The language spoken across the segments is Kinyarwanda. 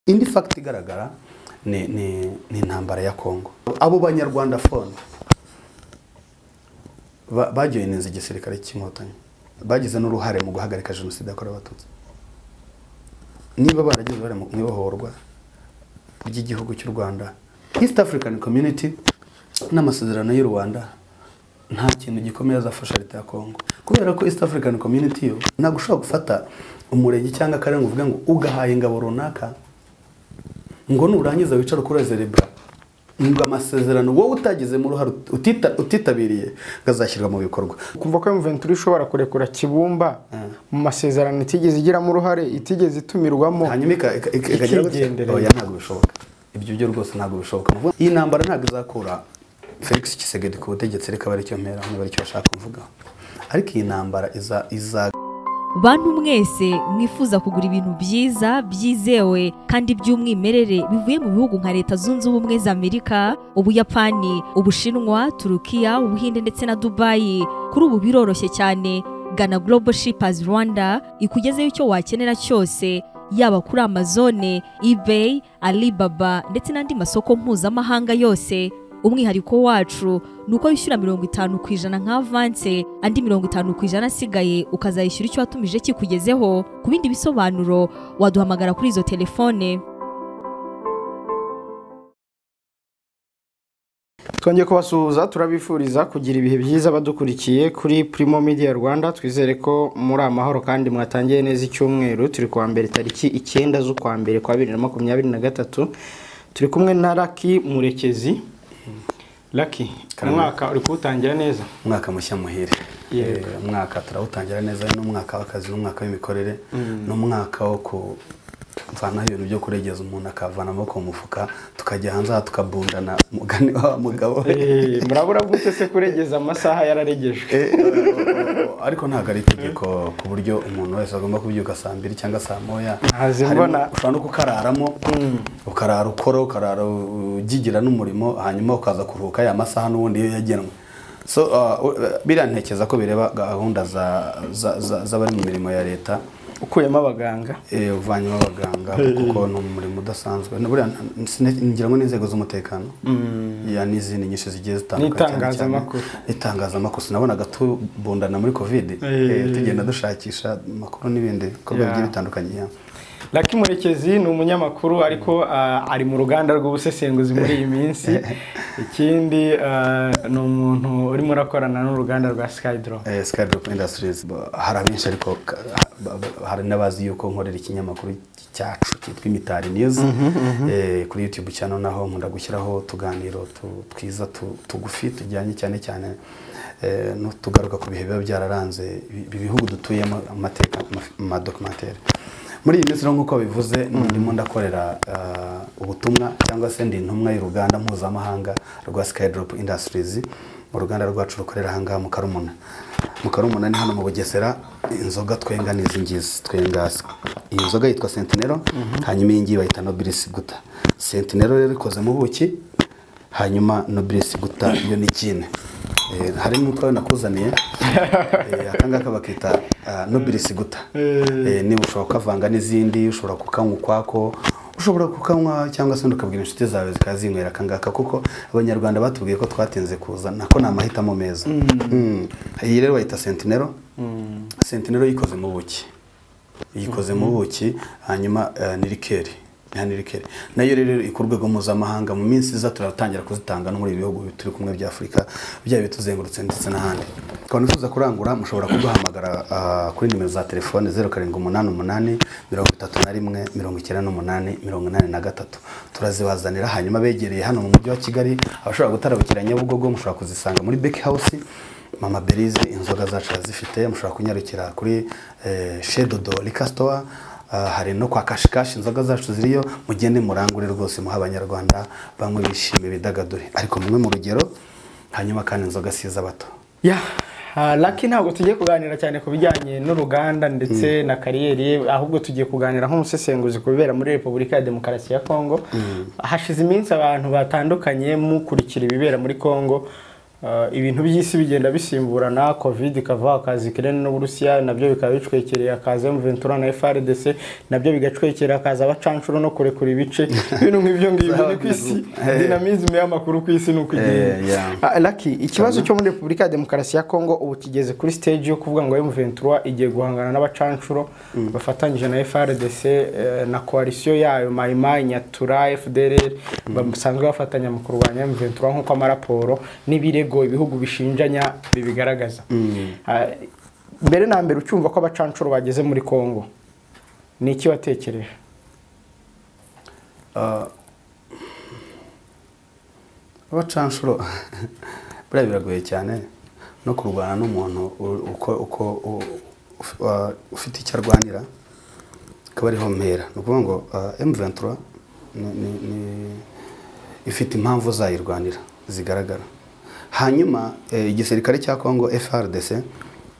indi fagiti igaragara ni ni- ni intambara ya kongo abo banyarwanda fone ba- bajoyininze igisirikare cy'inkotanyi bagize n'uruhare mu guhagarika jenoside yakorewe abatutsi niba baragize uruhare mu ibohorwa ry'igihugu cy'u rwanda east african community n'amasezerano y'u rwanda nta kintu gikomeye azafasha leta ya kongo kubera ko east african community yo ntabwo ushobora gufata umurenge cyangwa akarere ngo uvuge ngo ugahaye ingabo runaka ngo nurangiza wicare kurezerebwa ngo amasezerano wowe utagizemo uruhare utita- utitabiriye ngo azashyirwa mu bikorwa kumva ko Mventura ishobora kurekura kibumba mu masezerano itigeze igiramo uruhare itigeze itumirwamo hanyuma ika- ika- ika- ikagira gutya Ikigendereza. oya ntabwo bishoboka ibyo byo rwose ntabwo bishoboka ni ukuvuga, iyi ntambara ntabwo izakura felix kisegedi ku butegetsi reka baricyo mpera niba aricyo bashaka kuvuga ariko iyi ntambara iza- iza bantu mwese mwifuza kugura ibintu byiza byizewe kandi by'umwimerere bivuye mu bihugu nka leta zunze ubumwe za amerika ubuyapani ubushinwa turukiya ubuhinde ndetse na dubayi kuri ubu biroroshye cyane gana global shippers rwanda ikugezeho icyo wakenera cyose yaba kuri amazone ebay alibaba ndetse n'andi masoko mpuzamahanga yose umwihariko wacu ni uko wishyura mirongo itanu ku ijana nka avanse andi mirongo itanu ku ijana asigaye ukazayishyura icyo watumije kikugezeho ku bindi bisobanuro waduhamagara kuri izo telefone twongeye kubasuhuza turabifuriza kugira ibihe byiza badukurikiye kuri Primo Media Rwanda twizere ko muri amahoro kandi mwatangiye neza icyumweru turi kuwa mbere tariki icyenda z'ukwa mbere kwa bibiri na makumyabiri na gatatu turi kumwe na Lucky Murekezi Lucky umwaka uri kuwutangira neza umwaka mushya muhire Yego. Eh, umwaka turawutangira neza n'umwaka w'akazi n'umwaka w'imikorere n'umwaka wo kuvanaho ibintu byo kuregeza umuntu akavana amaboko mu mufuka tukajya hanze aha tukabundana umugani wa mugabo we Eh, murabura gute se kuregeza amasaha yararegejwe Eh, o- o- ariko ntabwo ari itegeko ku buryo umuntu wese agomba kubyuka saa mbiri cyangwa saa moya Ntazi Harimo- mbona. ushobora no kukararamo ukarara ukora ukarara ugigira n'umurimo hanyuma ukaza kuruhuka ya masaha n'ubundi iyo yagenwe so uh, u- biriya ntekereza ko bireba gahunda za- za- za- z'abari mu mirimo ya leta ukuyemo abaganga eh, uvanyemo abaganga kuko ni umurimo udasanzwe Na buriya nta- sine- ngira ngo n'inzego z'umutekano ya n'izindi nyinshi zigiye zitandukanye cyane N'itangazamakuru. cyane itangazamakuru sinabonaga tubundana muri kovide Eh. eh, tugenda dushakisha amakuru n'ibindi bikorwa Yeah. bigiye bitandukanye yeah. Lucky Murekezi ni umunyamakuru ariko ah, ari mu ruganda rw'ubusesenguzi muri iyi minsi ikindi ah, ni umuntu urimo urakorana n'uruganda rwa Skydro Eh, Skydrop Industries ba- hari abenshi ariko ka- ba- ba- hari n'abazi yuko nkorera ikinyamakuru cyacu cyitwa Imitari News Eh, kuri YouTube channel naho nkunda gushyiraho utuganiro tu- twiza tu- tugufi tujyanye cyane cyane eh, no tugaruka ku bihe biba byararanze ibi- ibi bihugu dutuyemo amateka amafi- amadokumenteri muri iyi minsi rero nk'uko bivuze ndimo ndakorera ah, ubutumwa cyangwa se ndi intumwa y'uruganda mpuzamahanga rwa Skydrop Industries uruganda rwacu rukorera ahangaha mu karumuna mu karumuna ni hano mu bugesera inzoga twenga n'izi ngizi twenga iyi nzoga yitwa sentinero hanyuma iyi ngiyi bayita nobilisi guta sentinero rero ikoze mu buki hanyuma nobilisi guta yo ni kine Eh, harimo utwo nakuzaniye Eh, aka ngaka bakita ah, nobilisi guta Eh, niba ushobora kukavanga n'izindi ushobora kukanywa ukwako ushobora kukanywa cyangwa se ukabwira inshuti zawe zikazinywera akangaka kuko abanyarwanda batubwiye ko twatinze kuza nako ni amahitamo meza Mm. iyi rero bayita sentinero sentinero yikoze mu buki yikoze mu buki hanyuma eh, ni rikeri Ya ni rikeri nayo rero iri ku rwego mpuzamahanga mu minsi iza turatangira kuzitanga no muri ibi bihugu turi kumwe bya afurika byaba bituzengurutse ndetse n'ahandi ukaba wifuza kurangura mushobora kuduhamagara ah, kuri nimero za telefone zeru karindwi umunani umunani mirongo itatu na rimwe mirongo icyenda n'umunani mirongo inani na gatatu turazibazanira hanyuma begereye hano mu mujyi wa kigali abashobora gutarabukira nyabugogo mushobora kuzisanga muri beki house mama berize inzoga zacu zifite mushobora kunyarukira kuri eh, chez dodo likasitowa hari no kwa kashikashi inzoga zacu ziriyo mugende murangure rwose muha abanyarwanda bamwe bishime bidagadure ariko mumwe mu rugero hanyuma kandi inzoga si iz'abato ya ah, Lucky ntabwo tugiye kuganira cyane ku bijyanye n'uruganda ndetse na kariyeri ye ahubwo tugiye kuganira nk'umusesenguzi ku bibera muri Repubulika ya Demokarasi ya Kongo hashize iminsi abantu batandukanye mukurikira ibibera muri Kongo Ah, ibintu by'isi bigenda bisimburana covid ikava hakaza ikirere n'uburusiya nabyo bikaba bicwekereye hakaza emuventura na frdc nabyo bigacwekera hakaza abacanshuro no kurekura ibice ibintu nk'ibyo ngibyo ni ku isi dinamizme y'amakuru ku isi ni uko igenda Eh, yeah. Ah, Lucky ikibazo cyo muri repubulika ya demokarasi ya kongo ubu kigeze kuri stage yo kuvuga ngo M23 igiye guhangana n'abacanshuro bafatanyije na FRDC eh, na koalisiyo yayo Maimai Nyatura FDLR basanzwe bafatanya mu kurwanya M23 nk'uko amaraporo n'ibirego ibihugu bishinjanya bibigaragaza Ah, mbere na mbere ucyumva ko abacanshuro bageze muri kongo ni iki watekereje Ah, abacanshuro buriya biragoye cyane no kurwana n'umuntu u- uko uko u- uf- wa- ufite icyo arwanira akaba ariho mpera ni ukuvuga ngo M23 ni- ni- ni- ifite impamvu zayirwanira zigaragara hanyuma eh, igisirikare cya Congo FRDC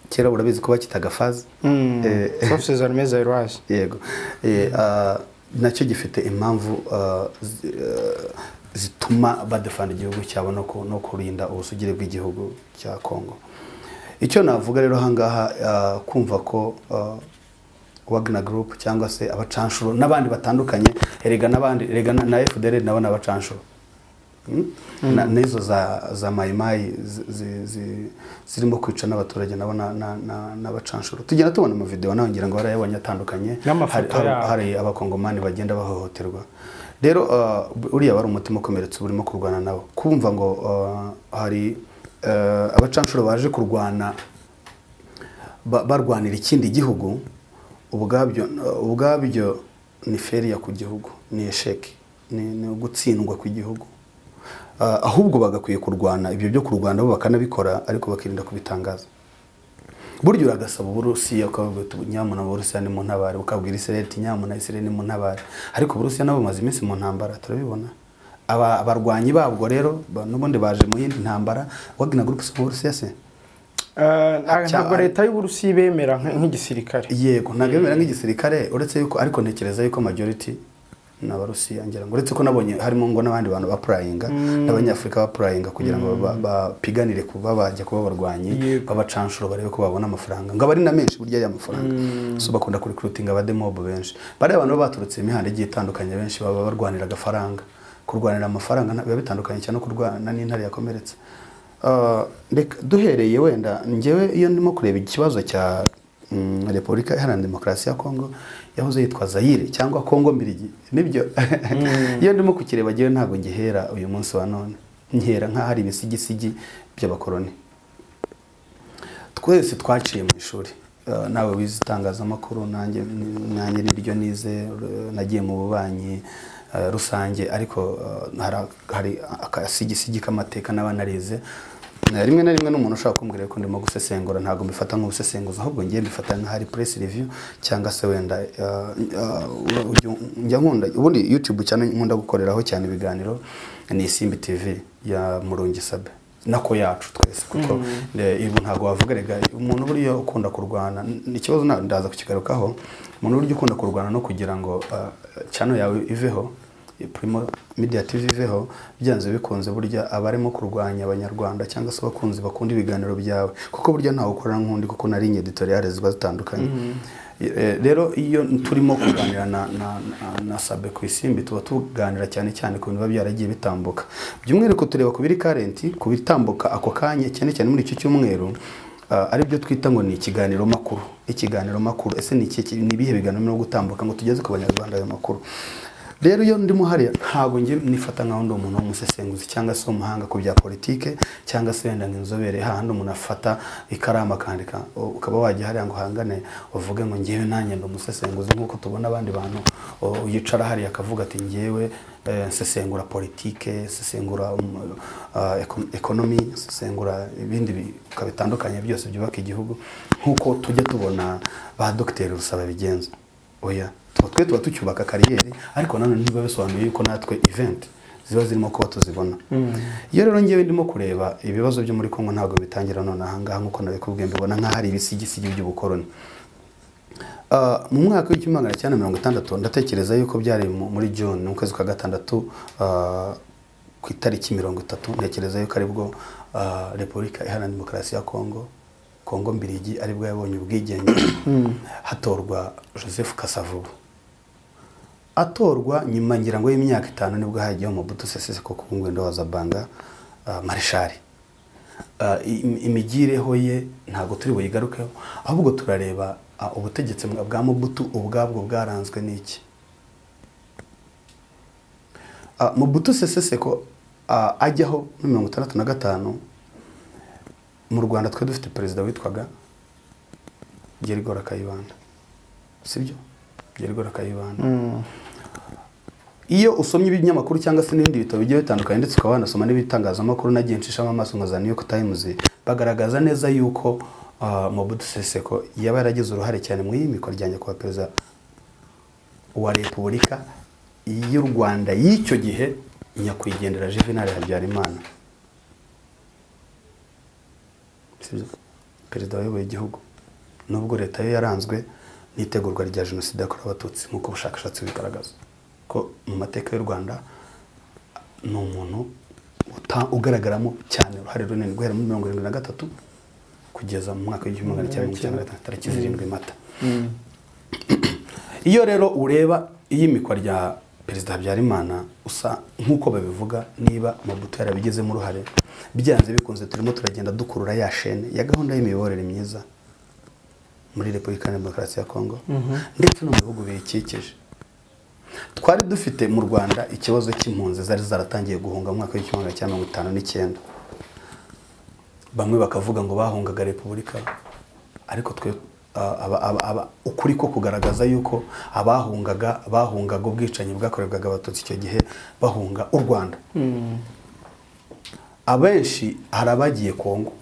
kera urabizi ko bakitaga fazi Eh, Forces Armées Zairoise yego Eh, ah, nacyo gifite impamvu ah, zi- ah, zituma badefanda igihugu cyabo no ku- no kurinda ubusugire bw'igihugu cya kongo icyo navuga rero ahangaha ah, kumva ko ah, wagner group cyangwa se abacanshuro n'abandi batandukanye erega n'abandi erega na- na fdr nabo ni abacanshuro Mm? Na- n'izo za za mayimayi zi- zi- zi- zirimo kwica n'abaturage nabo na- na- na- n'abacanshuro tugenda tubona amavidewo nawe ngira ngo barayabonye atandukanye Hari- N'amafoto hari- yabo. hari abakongomani bagenda bahohoterwa rero ah, uriya wari umutima ukomeretse uba urimo kurwana nabo kumva ngo ah, hari ah, abacanshuro baje kurwana ba- barwanira ikindi gihugu ubwabyo ubwabyo ni feriya ku gihugu ni esheki ni ni ugutsindwa kw'igihugu Ah, ahubwo bagakwiye kurwana ibyo byo kurwana bo bakanabikora ariko bakirinda kubitangaza burya uragasaba uburusiya ukavuga uti nyamuna uburusiya ni mu ntabare ukabwira isirayeli uti nyamuna isirayeli ni mu ntabare ariko uburusiya nabo bumaze iminsi mu ntambara turabibona Aba- abarwanyi babwo rero ba- n'ubundi baje mu yindi ntambara wagina gurupe si mu burusiya se Eh, nta- Cya- ntabwo leta y'uburusiya ibemera nk- nk'igisirikare yego ntabwo bimera nk'igisirikare uretse yuko ariko ntekereza yuko majority ni abarusiya ngira ngo uretse ko nabonye harimo ngo n'abandi bantu bapurayinga n'abanyafurika bapurayinga kugira ngo ba- bapiganire kuba bajya kuba abarwanyi Yego. b'abacanshuro barebe ko babona amafaranga ngo abari na menshi burya ya mafaranga so bakunda kurikurutinga abademobo benshi bariya abantu baba baturutse imihanda igiye itandukanye benshi baba barwanira agafaranga kurwanira amafaranga nta- biba bitandukanye cyane no kurwana n'intare yakomeretse Ah, reka duhereye wenda njyewe iyo ndimo kureba ikibazo cya mm, repubulika iharanira demokarasi ya kongo yahoze yitwa zayire cyangwa kongo mbirigi nibyo iyo ndimo kukireba njyewe ntabwo ngihera uyu munsi wa none nkera nk'aho ari ibisigisigi by'abakoroni twese twaciye mu ishuri Eh, nawe wize itangazamakuru nanjye nanjye niryo nize eh, nagiye mu bubanyi eh, rusange ariko eh, hari- hari akasigisigi k'amateka naba narize Eh, rimwe na rimwe n'umuntu ushaka kumbwira ko ndimo gusesengura ntabwo mbifata nk'ubusesenguzi ahubwo ngiye mbifata nk'ahari press review cyangwa se wenda eh, eh, ujya- njya nkunda ubundi youtube cyane nkunda gukoreraho cyane ibiganiro ni isimbi tv ya murungi sabe nako yacu twese kuko eh, ibu ntabwo wavuga rega umuntu buriya ukunda kurwana n- ikibazo na- ndaza kukigarukaho umuntu burya ukunda kurwana no kugira ngo cyano yawe iveho eh, Primo Media TV iveho byanze bikunze burya abarimo kurwanya abanyarwanda cyangwa se abakunzi bakunda ibiganiro byawe kuko burya ntawe ukorana nk'undi kuko nari inye editoriale ziba zitandukanye Eh, rero iyo turimo kuganira na, na, na, na sabe ku isimbi tuba tuganira cyane cyane ku bintu biba byaragiye bitambuka by'umwihariko tureba ku biri karenti ku bitambuka ako kanya cyane cyane muri icyo cyumweru ah, ari byo twita ngo ni ikiganiro makuru ikiganiro makuru ese ni iki- ni ibihe biganiro birimo gutambuka ngo tugeze ku banyarwanda ayo makuru rero iyo ndimo hariya ntabwo ngiye nifata nkaho ndi umuntu w'umusesenguzi cyangwa se umuhanga ku bya politike cyangwa se wenda nk'inzobere hahandi umuntu afata ikaramu akandika u- ukaba wajya hariya ngo uhangane uvuge ngo ngewe nanjye ndi umusesenguzi nk'uko tubona abandi bantu o, yicara hariya akavuga ati ngewe eh, nsesengura politike nsesengura um, ah, eko- ekonomi nsesengura ibindi bi- bitandukanye byose byubaka igihugu nk'uko tujya tubona ba dogiteri rusaba bigenza oya tuba twe tuba tucyubaka kariyeri ariko nanone ntibiba bisobanuye yuko natwe event ziba zirimo kuba tuzibona iyo rero ngewe ndimo kureba ibibazo byo muri kongo ntabwo bitangira none ahangaha nk'uko nabikubwiye mbibona nk'aho ari ibisigisigi by'ubukoroni Ah, mu mwaka w'igihumbi magana cyenda mirongo itandatu ndatekereza yuko byari mu- muri june mu kwezi kwa gatandatu ah, ku itariki mirongo itatu ntekereza yuko aribwo ah, repubulika iharanira demokarasi ya kongo kongo mbirigi aribwo yabonye ubwigenge hatorwa joseph kasavubu atorwa nyuma ngira ngo y'imyaka itanu nibwo hajyaho mubuto seseseko ku ngwendo wa zabanga ah, marishari Ah, im- imigireho ye ntabwo turi buyigarukeho ahubwo turareba ah, ubutegetsi bwa bwa mubutu ubwabwo bwaranzwe n'iki Ah, mubutu seseseko ah, ajyaho muri mirongo itandatu na gatanu mu rwanda twe dufite perezida witwaga gerigora kayibanda sibyo gerigora kayibanda iyo usomye ibinyamakuru cyangwa se n'ibindi bitabo bigiye bitandukanye ndetse ukaba wanasoma n'ibitangazamakuru nagiye nshishamo amaso nka za new york times bagaragaza neza yuko uh, mobutu seseko yaba yaragize uruhare cyane mu iyimikwa rya nyakubahwa perezida wa repubulika y'u rwanda y'icyo gihe nyakwigendera juvenal habyarimana sibyo perezida wayoboye igihugu nubwo leta yo yaranzwe n'itegurwa rya jenoside yakorewe abatutsi nk'uko ubushakashatsi bubigaragaza ko mu mateka y'u rwanda ni umuntu uta- ugaragaramo cyane uruhare runini guhera muri mirongo irindwi na gatatu kugeza mu mwaka w'igihumbi magana cyenda mirongo icyenda na gatanu tariki zirindwi mata iyo rero ureba iyimikwa rya perezida habyarimana usa nk'uko babivuga niba amabuto yarabigezemo uruhare byanze bikunze turimo turagenda dukurura ya shene ya gahunda y'imiyoborere myiza muri repubulika ya demokarasi ya kongo ndetse no mu bihugu biyikikije twari dufite mu rwanda ikibazo cy'impunzi zari zaratangiye guhunga mu mwaka w'igihumbi magana cyenda mirongo itanu n'icyenda bamwe bakavuga ngo bahungaga repubulika ariko twe ah, aba- aba- aba- ukuri ko kugaragaza yuko abahungaga bahungaga ubwicanyi bwakorerwaga abatutsi icyo gihe bahunga u rwanda abenshi hari abagiye kongo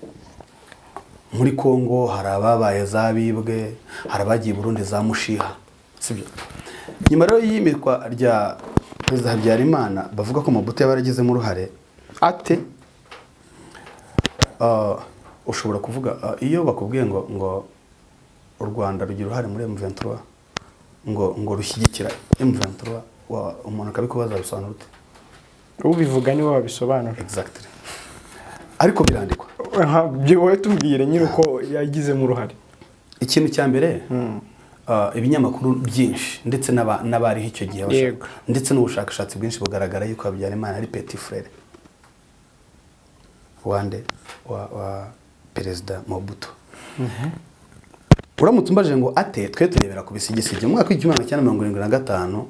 muri kongo hari ababaye za bibwe hari abagiye burundi za mushiha sibyo nyuma rero y'imikwa rya perezida habyarimana bavuga ko mabuto yaba yaragizemo uruhare ate Ah, ushobora kuvuga ah, iyo bakubwiye ngo ngo u rwanda rugira uruhare muri M23 ngo ngo rushyigikira M23 wa- umuntu akabikubaza bisobanura ute ubivuga niwe wabisobanura exactly ariko birandikwa Aha, byo wowe tubwire nyine uko yagizemo uruhare ikintu cya mbere ah, ibinyamakuru byinshi ndetse n'aba- n'abariho icyo gihe bashaka- Yego. ndetse n'ubushakashatsi bwinshi bugaragara yuko habyarimana ari peti frere wande wa, wa perezida mobutu uramutse umbaje ngo ate twe turebera ku bisigisigi mu mwaka w'igihumbi magana cyenda mirongo irindwi na gatanu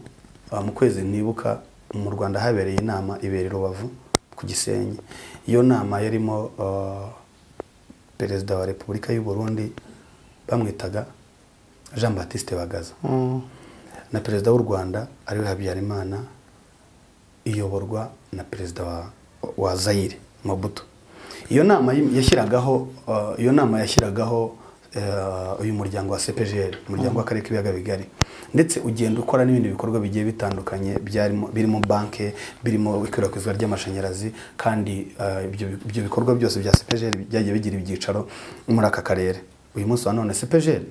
ah, mu kwezi ntibuka mu rwanda habereye inama ibera i rubavu ku gisenyi iyo nama yarimo ah, perezida wa repubulika y'u burundi bamwitaga jean batiste bagaza na perezida w'u rwanda ariwe habyarimana iyoborwa na perezida wa, wa zayire mabuto iyo nama yim- yashyiragaho uh, iyo nama yashyiragaho uh, uyu muryango wa cpgr umuryango w'akarere k'ibiyaga bigari ndetse ugenda ukora n'ibindi bikorwa bigiye bitandukanye byarimo birimo banke birimo ikwirakwizwa ry'amashanyarazi kandi uh, ibyo bi- ibyo bikorwa byose bya cpgr byagiye bigira ibyicaro muri aka karere uyu munsi wa none cpgr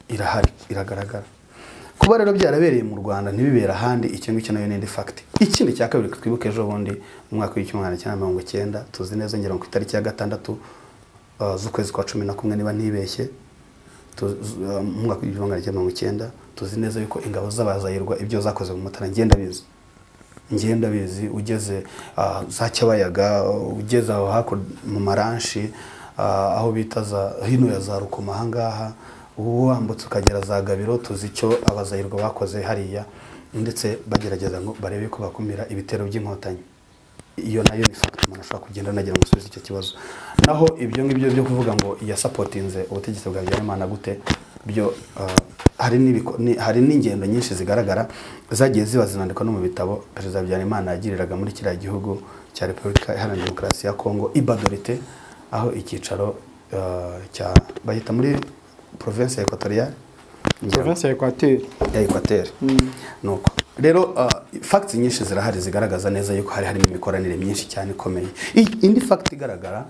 irahari iragaragara kuba rero byarabereye mu rwanda ntibibera ahandi icyo ngicyo nayo ni indi fagiti ikindi cya kabiri twibuke ejo bundi mu mwaka w'igihumbi magana cyenda mirongo icyenda tuzi neza ngira ngo ku itariki ya gatandatu uh, z'ukwezi kwa cumi na kumwe niba ntibeshye tu- z- uh, mu mwaka w'igihumbi magana cyenda mirongo icyenda tuzi neza yuko ingabo z'abazayirwa ibyo zakoze mu mutara ngenda bizi ngenda bizi ugeze ah, za cyabayaga ugeze aho hakurya mu maranshi ah, aho bita za hino ya za rukoma ahangaha wambutse ukagera za gabiro tuzi icyo abazayirwa bakoze hariya ndetse bagerageza ngo barebe ko bakumira ibitero by'inkotanyi iyo nayo ni fagiti umuntu ashobora kugenda anagira ngo asubize icyo kibazo naho ibyo ngibyo byo kuvuga ngo yasapotinze ubutegetsi bwa habyarimana gute byo ah, hari n'ibiko- ni- hari n'ingendo nyinshi zigaragara zagiye ziba zinandikwa no mu bitabo perezida habyarimana yagiriraga muri kiriya gihugu cya repubulika iharanira demokarasi ya kongo ibadorite aho icyicaro ah, cya bahita muri provinsi ya ekotoriyari province ya ekwateri ya ekwateri nuko rero uh, facts nyinshi zirahari zigaragaza neza yuko hari harimo imikoranire myinshi cyane ikomeye I- indi fact igaragara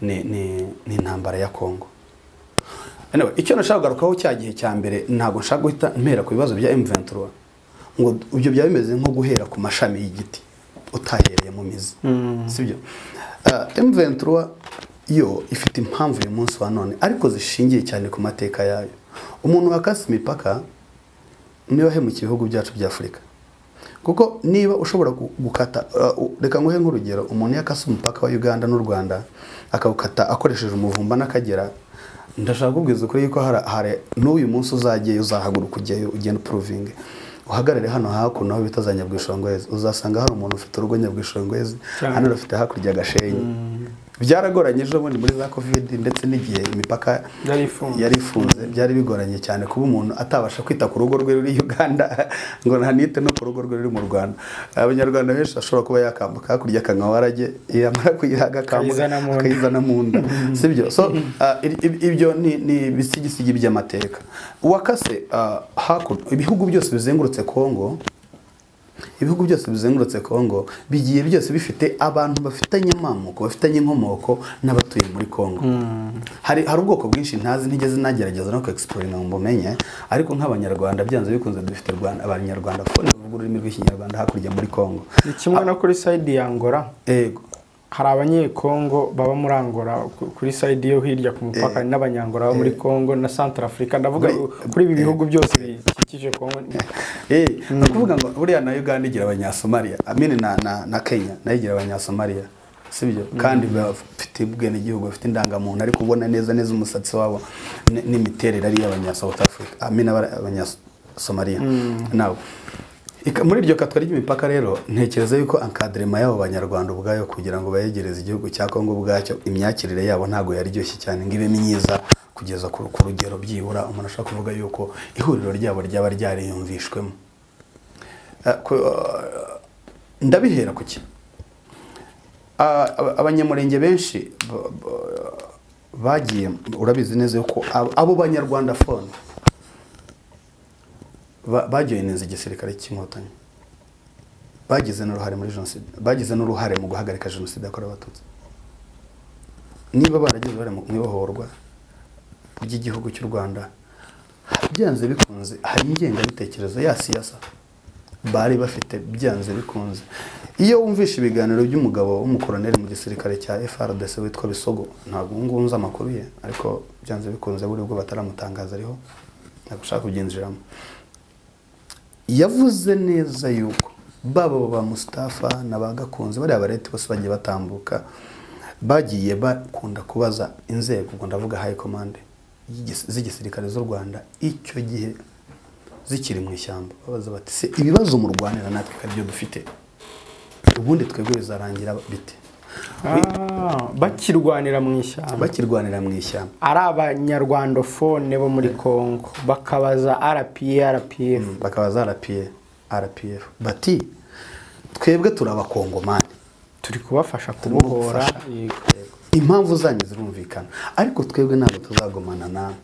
ni, ni, ni intambara ya kongo anyway, icyo nashaka kugarukaho cya gihe cya mbere ntabwo nshaka guhita mpera ku bibazo bya M23 ngo ibyo byaba bimeze nko guhera ku mashami y'igiti utahereye mu mizi sibyo emuventura yo ifite impamvu uyu munsi wa none ariko zishingiye cyane ku mateka yayo umuntu wakase imipaka niwe wahemukiye ibihugu byacu bya afurika kuko niba ushobora gu- gukata uh, reka nguhe nk'urugero umuntu yakase umupaka wa uganda n'u rwanda akawukata akoresheje umuvumba n'akagera ndashaka kubwiza ukuri yuko hari hari n'uyu munsi uzagiyeyo uzahaguruka ujyayo ugenda upuruvinge uhagarare hano hakuno aho bita za nyabwishongwezi uzasanga hari umuntu ufite urugo nyabwishongwezi Cyane. hano urafite hakurya agashenyi byaragoranye ejo bundi muri za kovide ndetse n'igihe imipaka Yari ifunze. yari ifunze byari bigoranye cyane kuba umuntu atabasha kwita ku rugo rwe ruri Uganda ngo ntanite no ku rugo rwe ruri mu Rwanda abanyarwanda benshi ashobora kuba yakambuka hakurya akanywa warage yamara kuyihaga akambuka Akayizana mu nda. akayizana mu nda sibyo so ah, i- i- ibyo ni ni ibisigisigi by'amateka uwakase ah, hakuno ibihugu byose bizengurutse Kongo ibihugu byose bizengurutse kongo bigiye byose bifite abantu bafitanye amamuko bafitanye inkomoko n'abatuye muri kongo hari, hari ubwoko bwinshi ntazi ntigeze nagerageza no kuexporinga ngo mbumenye ariko nk'abanyarwanda byanze bikunze dufite Rwanda- abanyarwanda fone bavuga ururimi rw'ikinyarwanda hakurya muri kongo ni kimwe no kuri sayidi ya angora Ego. hari abanyekongo baba muri angora ku- kuri sayidi yo hirya ku mupaka hari n'abanyangora baba muri kongo na santara afurika ndavuga Muri- kuri ibi bihugu byose bikikije kongo Eh, ni ukuvuga ngo buriya na uganda igira abanyasomaliya amene na, na, na kenya nayo igira abanyasomaliya sibyo kandi bafite ubwenegihugu bafite indangamuntu ariko ubona neza neza umusatsi wabo n- n'imiterere ari iy'abanyasouth africa amene abanyasomaliya nabo Ika- muri iryo katwa ry'imipaka rero ntekereza yuko ankadirema y'abo banyarwanda ubwayo kugira ngo bayegereze igihugu cya kongo ubwacyo imyakirire yabo ntabwo yaryoshye cyane ngo ibe myiza kugeza ku ku rugero byibura umuntu ashobora kuvuga yuko ihuriro ryabo ryaba ryariyumvishwemo Eh, ku- eh, ndabihera ku ki Ah, aba- abanyamurenge benshi ba- ba- bagiye urabizi neza yuko abo- abo banyarwanda fone bajoyininze igisirikare cy'inkotanyi bagize n'uruhare muri jenoside bagize n'uruhare mu guhagarika jenoside yakorewe abatutsi niba baragize uruhare mu ibohorwa ry'igihugu cy'u rwanda byanze bikunze hari ingengabitekerezo ya siyasa bari bafite byanze bikunze iyo wumvishe ibiganiro by'umugabo w'umukoroneri mu gisirikare cya frdc witwa bisogo ntabwo ubu ngubu nzi amakuru ye ariko byanze bikunze buri ubwo bataramutangaza ariho ntabwo ushaka kubyinjiramo yavuze neza yuko baba ba Mustafa na ba Gakunze bariya bareti bose bagiye batambuka bagiye bakunda kubaza inzego ubwo ndavuga high command y'igis- z'igisirikare z'u Rwanda icyo gihe zikiri mu ishyamba babaza bati se ibibazo murwanira natwe ko aribyo dufite ubundi twebwe bizarangira bite Ah, bakirwanira mu ishyamba bakirwanira mu ishyamba ari abanyarwandofone bo muri kongo bakabaza rpa rpf bakabaza RPF RPF bati twebwe turi abakongomani turi kubafasha Turimo kubohora gufasha. yego. impamvu zanyu zirumvikana ariko twebwe ntabwo tuzagomana nawe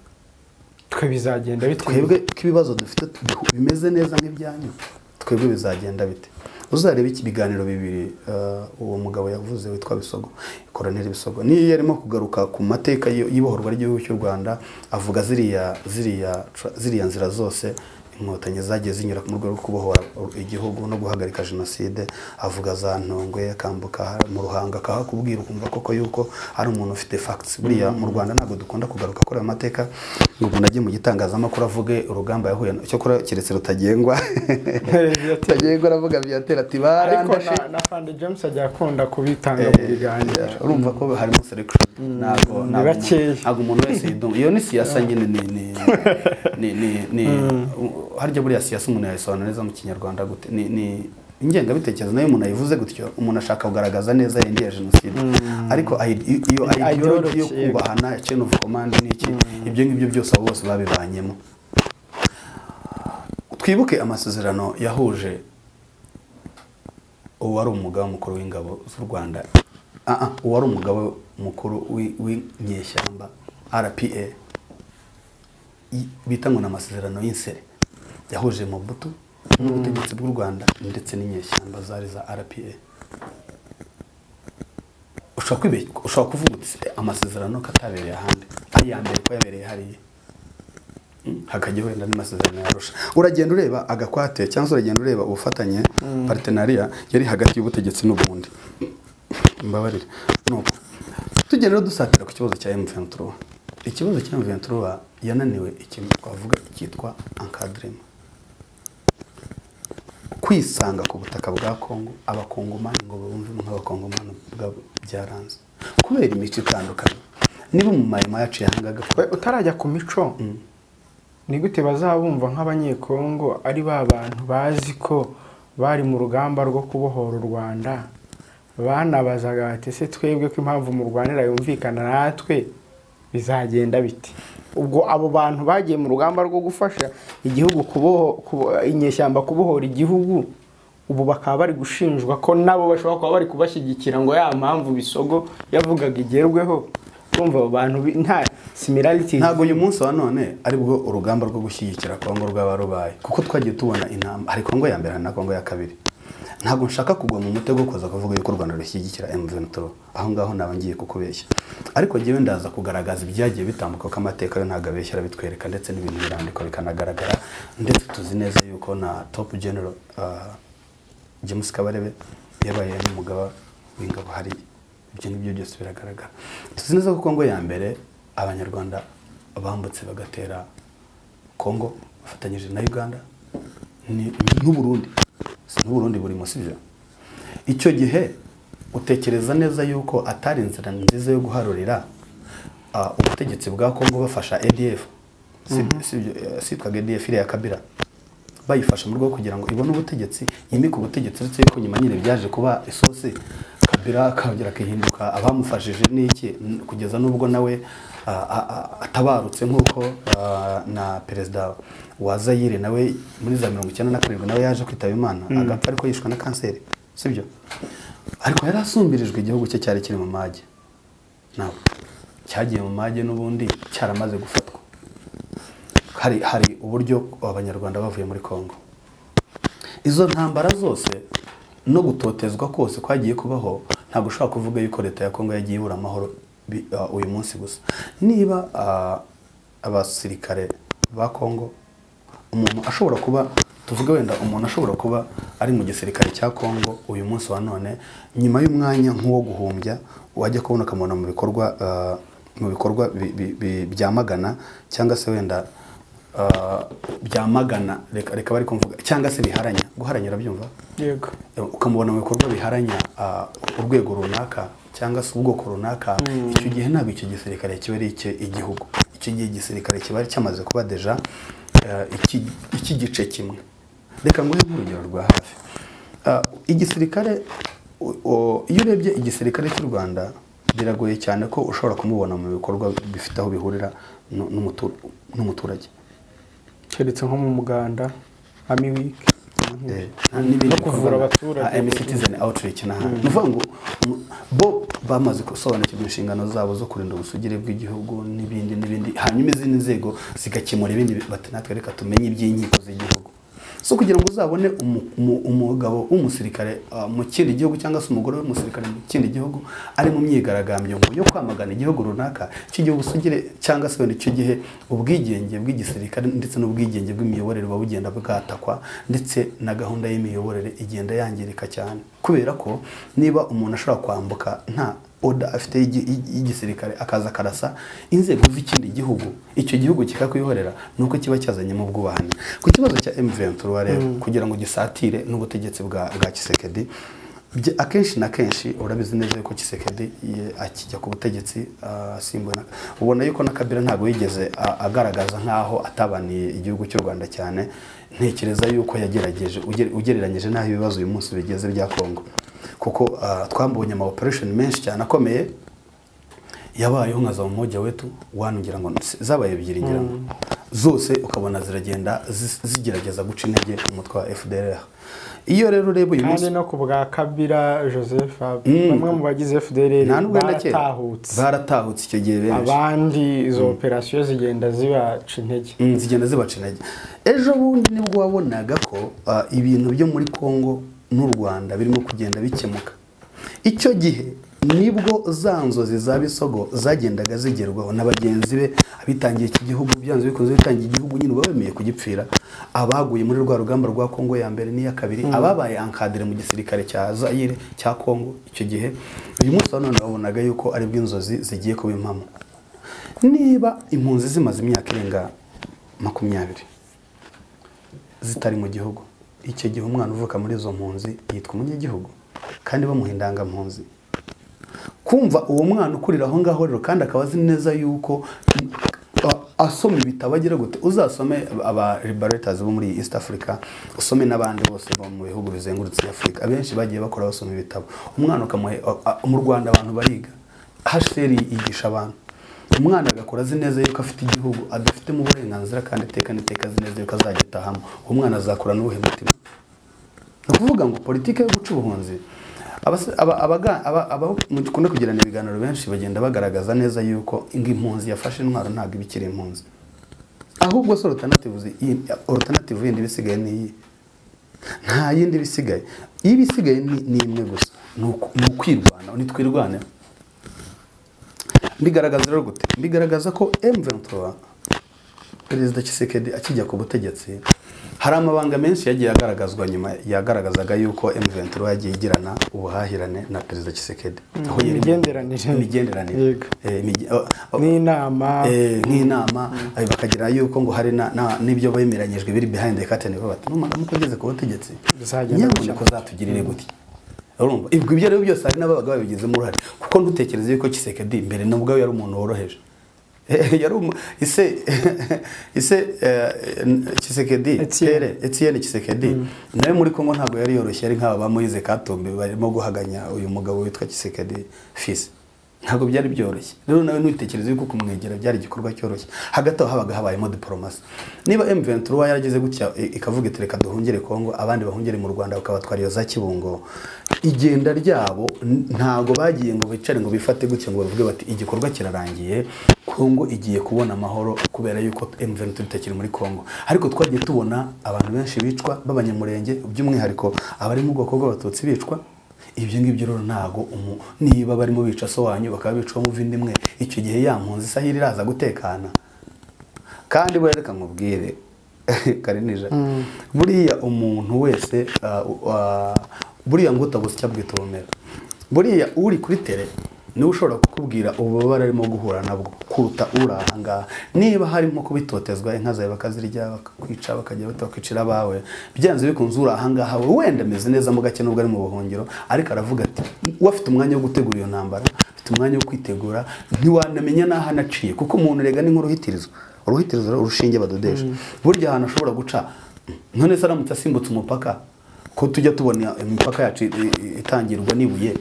twe bizagenda bitewe twebwe ko ibibazo dufite tubihu- bimeze neza nk'ibyanyu twebwe bizagenda bite uzarebe iki biganiro bibiri eh, uwo mugabo yavuze witwa bisogo koroneli bisogo niyo yarimo kugaruka ku mateka y- y'ibohorwa ry'igihugu cy'u rwanda avuga ziriya ziriya tra- ziriya nzira zose inkotanyi zagiye zinyura mu rwego rwo kubohora igihugu no guhagarika jenoside avuga za ntongwe akambuka mu ruhanga akahakubwira ukumva koko yuko ari umuntu ufite facts buriya mu rwanda ntabwo dukunda kugaruka kuri ayo mateka ngo umuntu ajye mu gitangazamakuru avuge urugamba yahuye na- cyokora keretse rutagengwa rutagengwa aravuga byatera ati ariko barandashe na- na fande james ajya akunda kubitanga mu biganiro Eh, urumva ko harimo selection ntabwo ni ntabwo bakeya. umuntu- ntabwo umuntu wese yidunga iyo ni siyasa nyine ni ni ni ni ni u- harya buriya siyasa umuntu yayisobanura neza mu kinyarwanda gute ni ni ingengabitekerezo nayo umuntu ayivuze gutyo umuntu ashaka kugaragaza neza yindi ya jenoside ariko ayi- i- iyo ideology yo ideology, yego. kubahana ya chain of command n'iki ibyo ngibyo byose abo bose babivanyemo twibuke amasezerano yahuje uwari umugaba mukuru w'ingabo z'u rwanda Ah, ah, uwari umugaba mukuru w'i- w'inyeshyamba rpa i- bita ngo ni amasezerano y'insere yahuje mobutu n'ubutegetsi bw'u rwanda ndetse n'inyeshyamba zari za rpa ushobora kwibeshya ushobora kuvuga uti "Se, amasezerano ko atabereye ahandi ari iya mbere ko yabereye hariya hakajya wenda n'amasezerano yarusha uragenda ureba agakwate cyangwa se uragenda ureba ubufatanye partenariat yari hagati y'ubutegetsi n'ubundi mbabarire nuko tugenda rero dusatira ku kibazo cya M23 ikibazo cya M23 yananiwe ikintu twavuga cyitwa encadrement kwisanga ku butaka bwa Kongo abakongomani ngo bumve nk'abakongomani ubwabo byaranze kubera imico itandukanye niba mu mayima yaciye ahangaga We, utarajya ku mico ni gute bazabumva nk'abanyekongo ari ba bantu bazi ko bari mu rugamba rwo kubohora u rwanda banabazaga bati ese twebwe ko impamvu murwanira yumvikana natwe bizagenda bite ubwo abo bantu bagiye mu rugamba rwo gufasha igihugu kuboho kubo- inyeshyamba kubohora igihugu ubu bakaba bari gushinjwa ko nabo bashobora kuba bari kubashyigikira ngo ya mpamvu bisogo yavugaga igerweho kumva abo bantu bi- nta similarity ntabwo uyu munsi wa none aribwo urugamba rwo gushyigikira kongo rwaba rubaye kuko twagiye tubona intambwe hari kongo ya mbere hari na kongo ya kabiri ntabwo nshaka kugwa mu mutego wo kuza kuvuga yuko u rwanda rushyigikira M23 aho ngaho naba ngiye kukubeshya ariko njyewe ndaza kugaragaza ibyagiye bitambuka ko amateka yo ntabwo abeshya arabitwereka ndetse n'ibintu birandikwa bikanagaragara ndetse tuzi neza yuko na top general ah, James Kabarebe yabaye n'umugaba w'ingabo hariya ibyo ngibyo byose biragaragara tuzi neza ko Kongo ya mbere abanyarwanda bambutse bagatera Kongo bafatanyije na Uganda ni- n'Uburundi Si n'Uburundi buri munsi ibyo icyo gihe utekereza neza yuko atari inzira nziza yo guharurira ah, ubutegetsi bwa Kongo bafasha ADF Si- si ibyo, eh, sitwaga ADF iriya Kabila bayifasha mu rwego rwo kugira ngo ibone ubutegetsi yimike ubutegetsi uretse yuko nyuma nyine byaje kuba isosi kabira akongera akihinduka abamufashije n'iki n- kugeza n'ubwo nawe a- a- a- atabarutse nk'uko a, na perezida wa zayire nawe muri za mirongo icyenda na karindwi nawe yaje kwitaba imana agapfa ariko yishwe na kanseri sibyo ariko yari asumbirijwe igihugu cye cyari kiri mu mage nawe cyagiye mu mage n'ubundi cyaramaze gufatwa hari hari uburyo abanyarwanda bavuye muri Kongo izo ntambara zose no gutotezwa kose kwagiye kubaho ntabwo ushobora kuvuga yuko leta ya Kongo yagiye ibura amahoro bi- ah, uyu munsi gusa niba ah, abasirikare ba Kongo umuntu ashobora kuba tuvuge wenda umuntu ashobora kuba ari mu gisirikare cya Kongo uyu munsi wa none nyuma y'umwanya nk'uwo guhumbya wajya kubona ukamubona mu bikorwa ah, mu bikorwa bi- bi- bi- byamagana cyangwa se wenda ah, byamagana reka reka bari kumvuga cyangwa se biharanya guharanira byumva yego ukamubona mu bikorwa biharanya ah, urwego runaka cyangwa se ubwoko runaka icyo gihe ntabwo icyo gisirikare kiba ari icye igihugu icyo gihe igisirikare kiba ari cyamaze kuba deja ah, iki- iki gice kimwe reka nguhe nk'urugero rwa hafi Ah, igisirikare o- o- iyo urebye igisirikare cy'u rwanda biragoye cyane ko ushobora kumubona mu bikorwa bifite aho bihurira nu- n'umutu- n'umuturage keretse nko mu muganda ami wiki Eh, n'ibindi No kuvura bikorwa abaturage. nka MC Citizen Outreach n'ahandi ni ukuvuga ngo um, bo bamaze gusobanukirwa inshingano zabo zo kurinda ubusugire bw'igihugu n'ibindi n'ibindi hanyuma izindi nzego zigakemura ibindi bi- bati natwe reka tumenye iby'inkiko z'igihugu so kugira ngo uzabone umu- umu- umugabo w'umusirikare ah, mu kindi gihugu cyangwa se umugore w'umusirikare mu kindi gihugu ari mu myigaragambyo ngo yo kwamagana igihugu runaka icyo gihe ubusugire cyangwa se wenda icyo gihe ubwigenge bw'igisirikare ndetse n'ubwigenge bw'imiyoborere buba bugenda bwatakwa ndetse na gahunda y'imiyoborere igenda yangirika cyane kubera ko niba umuntu ashobora kwambuka nta oda afite y'igi- y'igi- y'igisirikare akaza akarasa inzego z'ikindi gihugu icyo gihugu kikakwihorera ni uko kiba cyazanyemo ubwubahane ku kibazo cya M23 rero kugira ngo gisatire n'ubutegetsi bwa bwa Kisekedi bye- akenshi na kenshi urabizi neza yuko Kisekedi ye- akijya ku butegetsi ah, asimbuwe na ubona yuko na Kabila ntabwo yigeze a- agaragaza nk'aho atabaniye igihugu cy'u Rwanda cyane ntekereza yuko yagerageje uger- ugereranyije n'aho ibibazo uyu munsi bigeze bya Kongo kuko ah, twambonye ama operation menshi cyane akomeye yabayeho nka za umoja wetu wanu ngira ngo si- zabaye ebyiri ngira ngo zose ukabona ziragenda zi- zigerageza guca intege umutwe wa FDLR iyo rero ureba uyu munsi kandi no ku bwa kabira joseph bamwe mu bagize fdr nta nubwo wenda kera baratahutse baratahutse icyo gihe benshi abandi izo operasiyo zigenda zibaca intege Mm, zigenda zibaca intege ejo bundi nibwo wabonaga ko ah, ibintu byo muri kongo n'u rwanda birimo kugenda bikemuka icyo gihe nibwo za nzozi za bisogo zagendaga zigerwaho na bagenzi be abitangiye iki gihugu byanze bikunze bitangiye igihugu nyine uba bemeye kugipfira abaguye muri rwa rugamba rwa kongo ya mbere n'iya kabiri ababaye ankadire mu gisirikare cya zayire cya kongo icyo gihe uyu munsi wa none wabonaga yuko aribwo inzozi zigiye kuba impamo niba impunzi zimaze imyaka irenga makumyabiri zitari mu gihugu icyo gihe umwana uvuka muri izo mpunzi yitwa umunyagihugu kandi bamuha indangampunzi kumva uwo mwana ukurira aho ngaho rero kandi akaba azi neza yuko a- asoma ibitabo agira gute uzasome aba liberators bo muri east africa usome n'abandi bose bo mu bihugu bizengurutse afurika abenshi bagiye bakora basoma ibitabo umwana ukamuhe a- a- mu rwanda abantu bariga hcr yigisha abantu umwana agakora azi neza yuko afite igihugu adafitemo uburenganzira kandi iteka n'iteka azi neza yuko azagitahamo uwo mwana azakura n'ubuhe mutima ni ukuvuga ngo politiki yo guca ubuhunzi abas- aba- abaga- aba- aba- mukunda kugirana ibiganiro benshi bagenda bagaragaza neza yuko ngo impunzi yafashe intwaro ntabwo iba ikiri impunzi ahubwo se orutanative yindi iba isigaye ni iyi nta yindi iba isigaye iyo iba isigaye ni- ni imwe gusa ni uku- ni ukwirwanaho nitwirwaneho mbigaragaza rero gute mbigaragaza ko M23 perezida Tshisekedi akijya ku butegetsi hari amabanga menshi yagiye agaragazwa nyuma yagaragazaga yuko M23 yagiye igirana ubuhahirane na perezida Tshisekedi aho yari- imigenderanire. imigenderanire Yego. Eh, imige- oh, oh, n'inama eh, nk'inama eh, bakagira yuko ngo hari na- na- n'ibyo bemeranyijwe biri behind the curtain vuba bati numara mukugeze ku butegetsi Bizagenda nyamuneka uzatugirire gute urumva ibyo ibyo rero byose hari n'ababaga babigizemo uruhare kuko ntutekereze yuko kisekedi mbere na ubwawe yari umuntu woroheje Eh, yari umu- ise ise eh, eh, kisekedi Etienne. Pierre Etienne Kisekedi nawe muri Kongo ntabwo yari yoroshye ari nk'aba ba Moise Katumbi barimo guhaganya uyu mugabo witwa Kisekedi fils ntabwo byari byoroshye rero nawe ntutekereze yuko kumwegera byari igikorwa cyoroshye hagati aho habaga habayemo diporomasi niba M23 yarageze gutya i- ikavuga iti reka duhungire Kongo abandi bahungire mu Rwanda bakabatwara iyo za Kibungo igenda ryabo n- ntabwo bagiye ngo bicare ngo bifate gutya ngo bavuge bati igikorwa kirarangiye Kongo igiye kubona amahoro kubera yuko M23 itakiri muri Kongo ariko twagiye tubona abantu benshi bicwa b'abanyamurenge by'umwihariko abari mu bwoko bw'abatutsi bicwa ibyo ngibyo rero ntago umu- niba barimo bica so wanyu bakaba bicwa mu vindi imwe icyo gihe ya mpunzi isahira iraza gutekana kandi buriya reka nkubwire karinija buriya umuntu wese ah, ah, buriya ngo utabusya bwita ubumera buriya uri kuri tere niwe ushobora kukubwira ububabare arimo guhura nabwo kuruta uri aha ngaha niba harimo kubitotezwa inka zawe bakazirya bakakwica bakajya bata bakicira abawe byanze bikunze uri aha ngaha we wenda ameze neza mu gake nubwo ari mu buhungiro ariko aravuga ati we afite umwanya wo gutegura iyo ntambara afite umwanya wo kwitegura ntiwanamenya n'aho anaciye kuko umuntu rega ni nk'uruhitirizo uruhitirizo rero urushinge badodesha burya ahantu ashobora guca none se aramutse asimbutse umupaka ko tujya tubona imipaka yacu i- i- itangirwa n'ibuye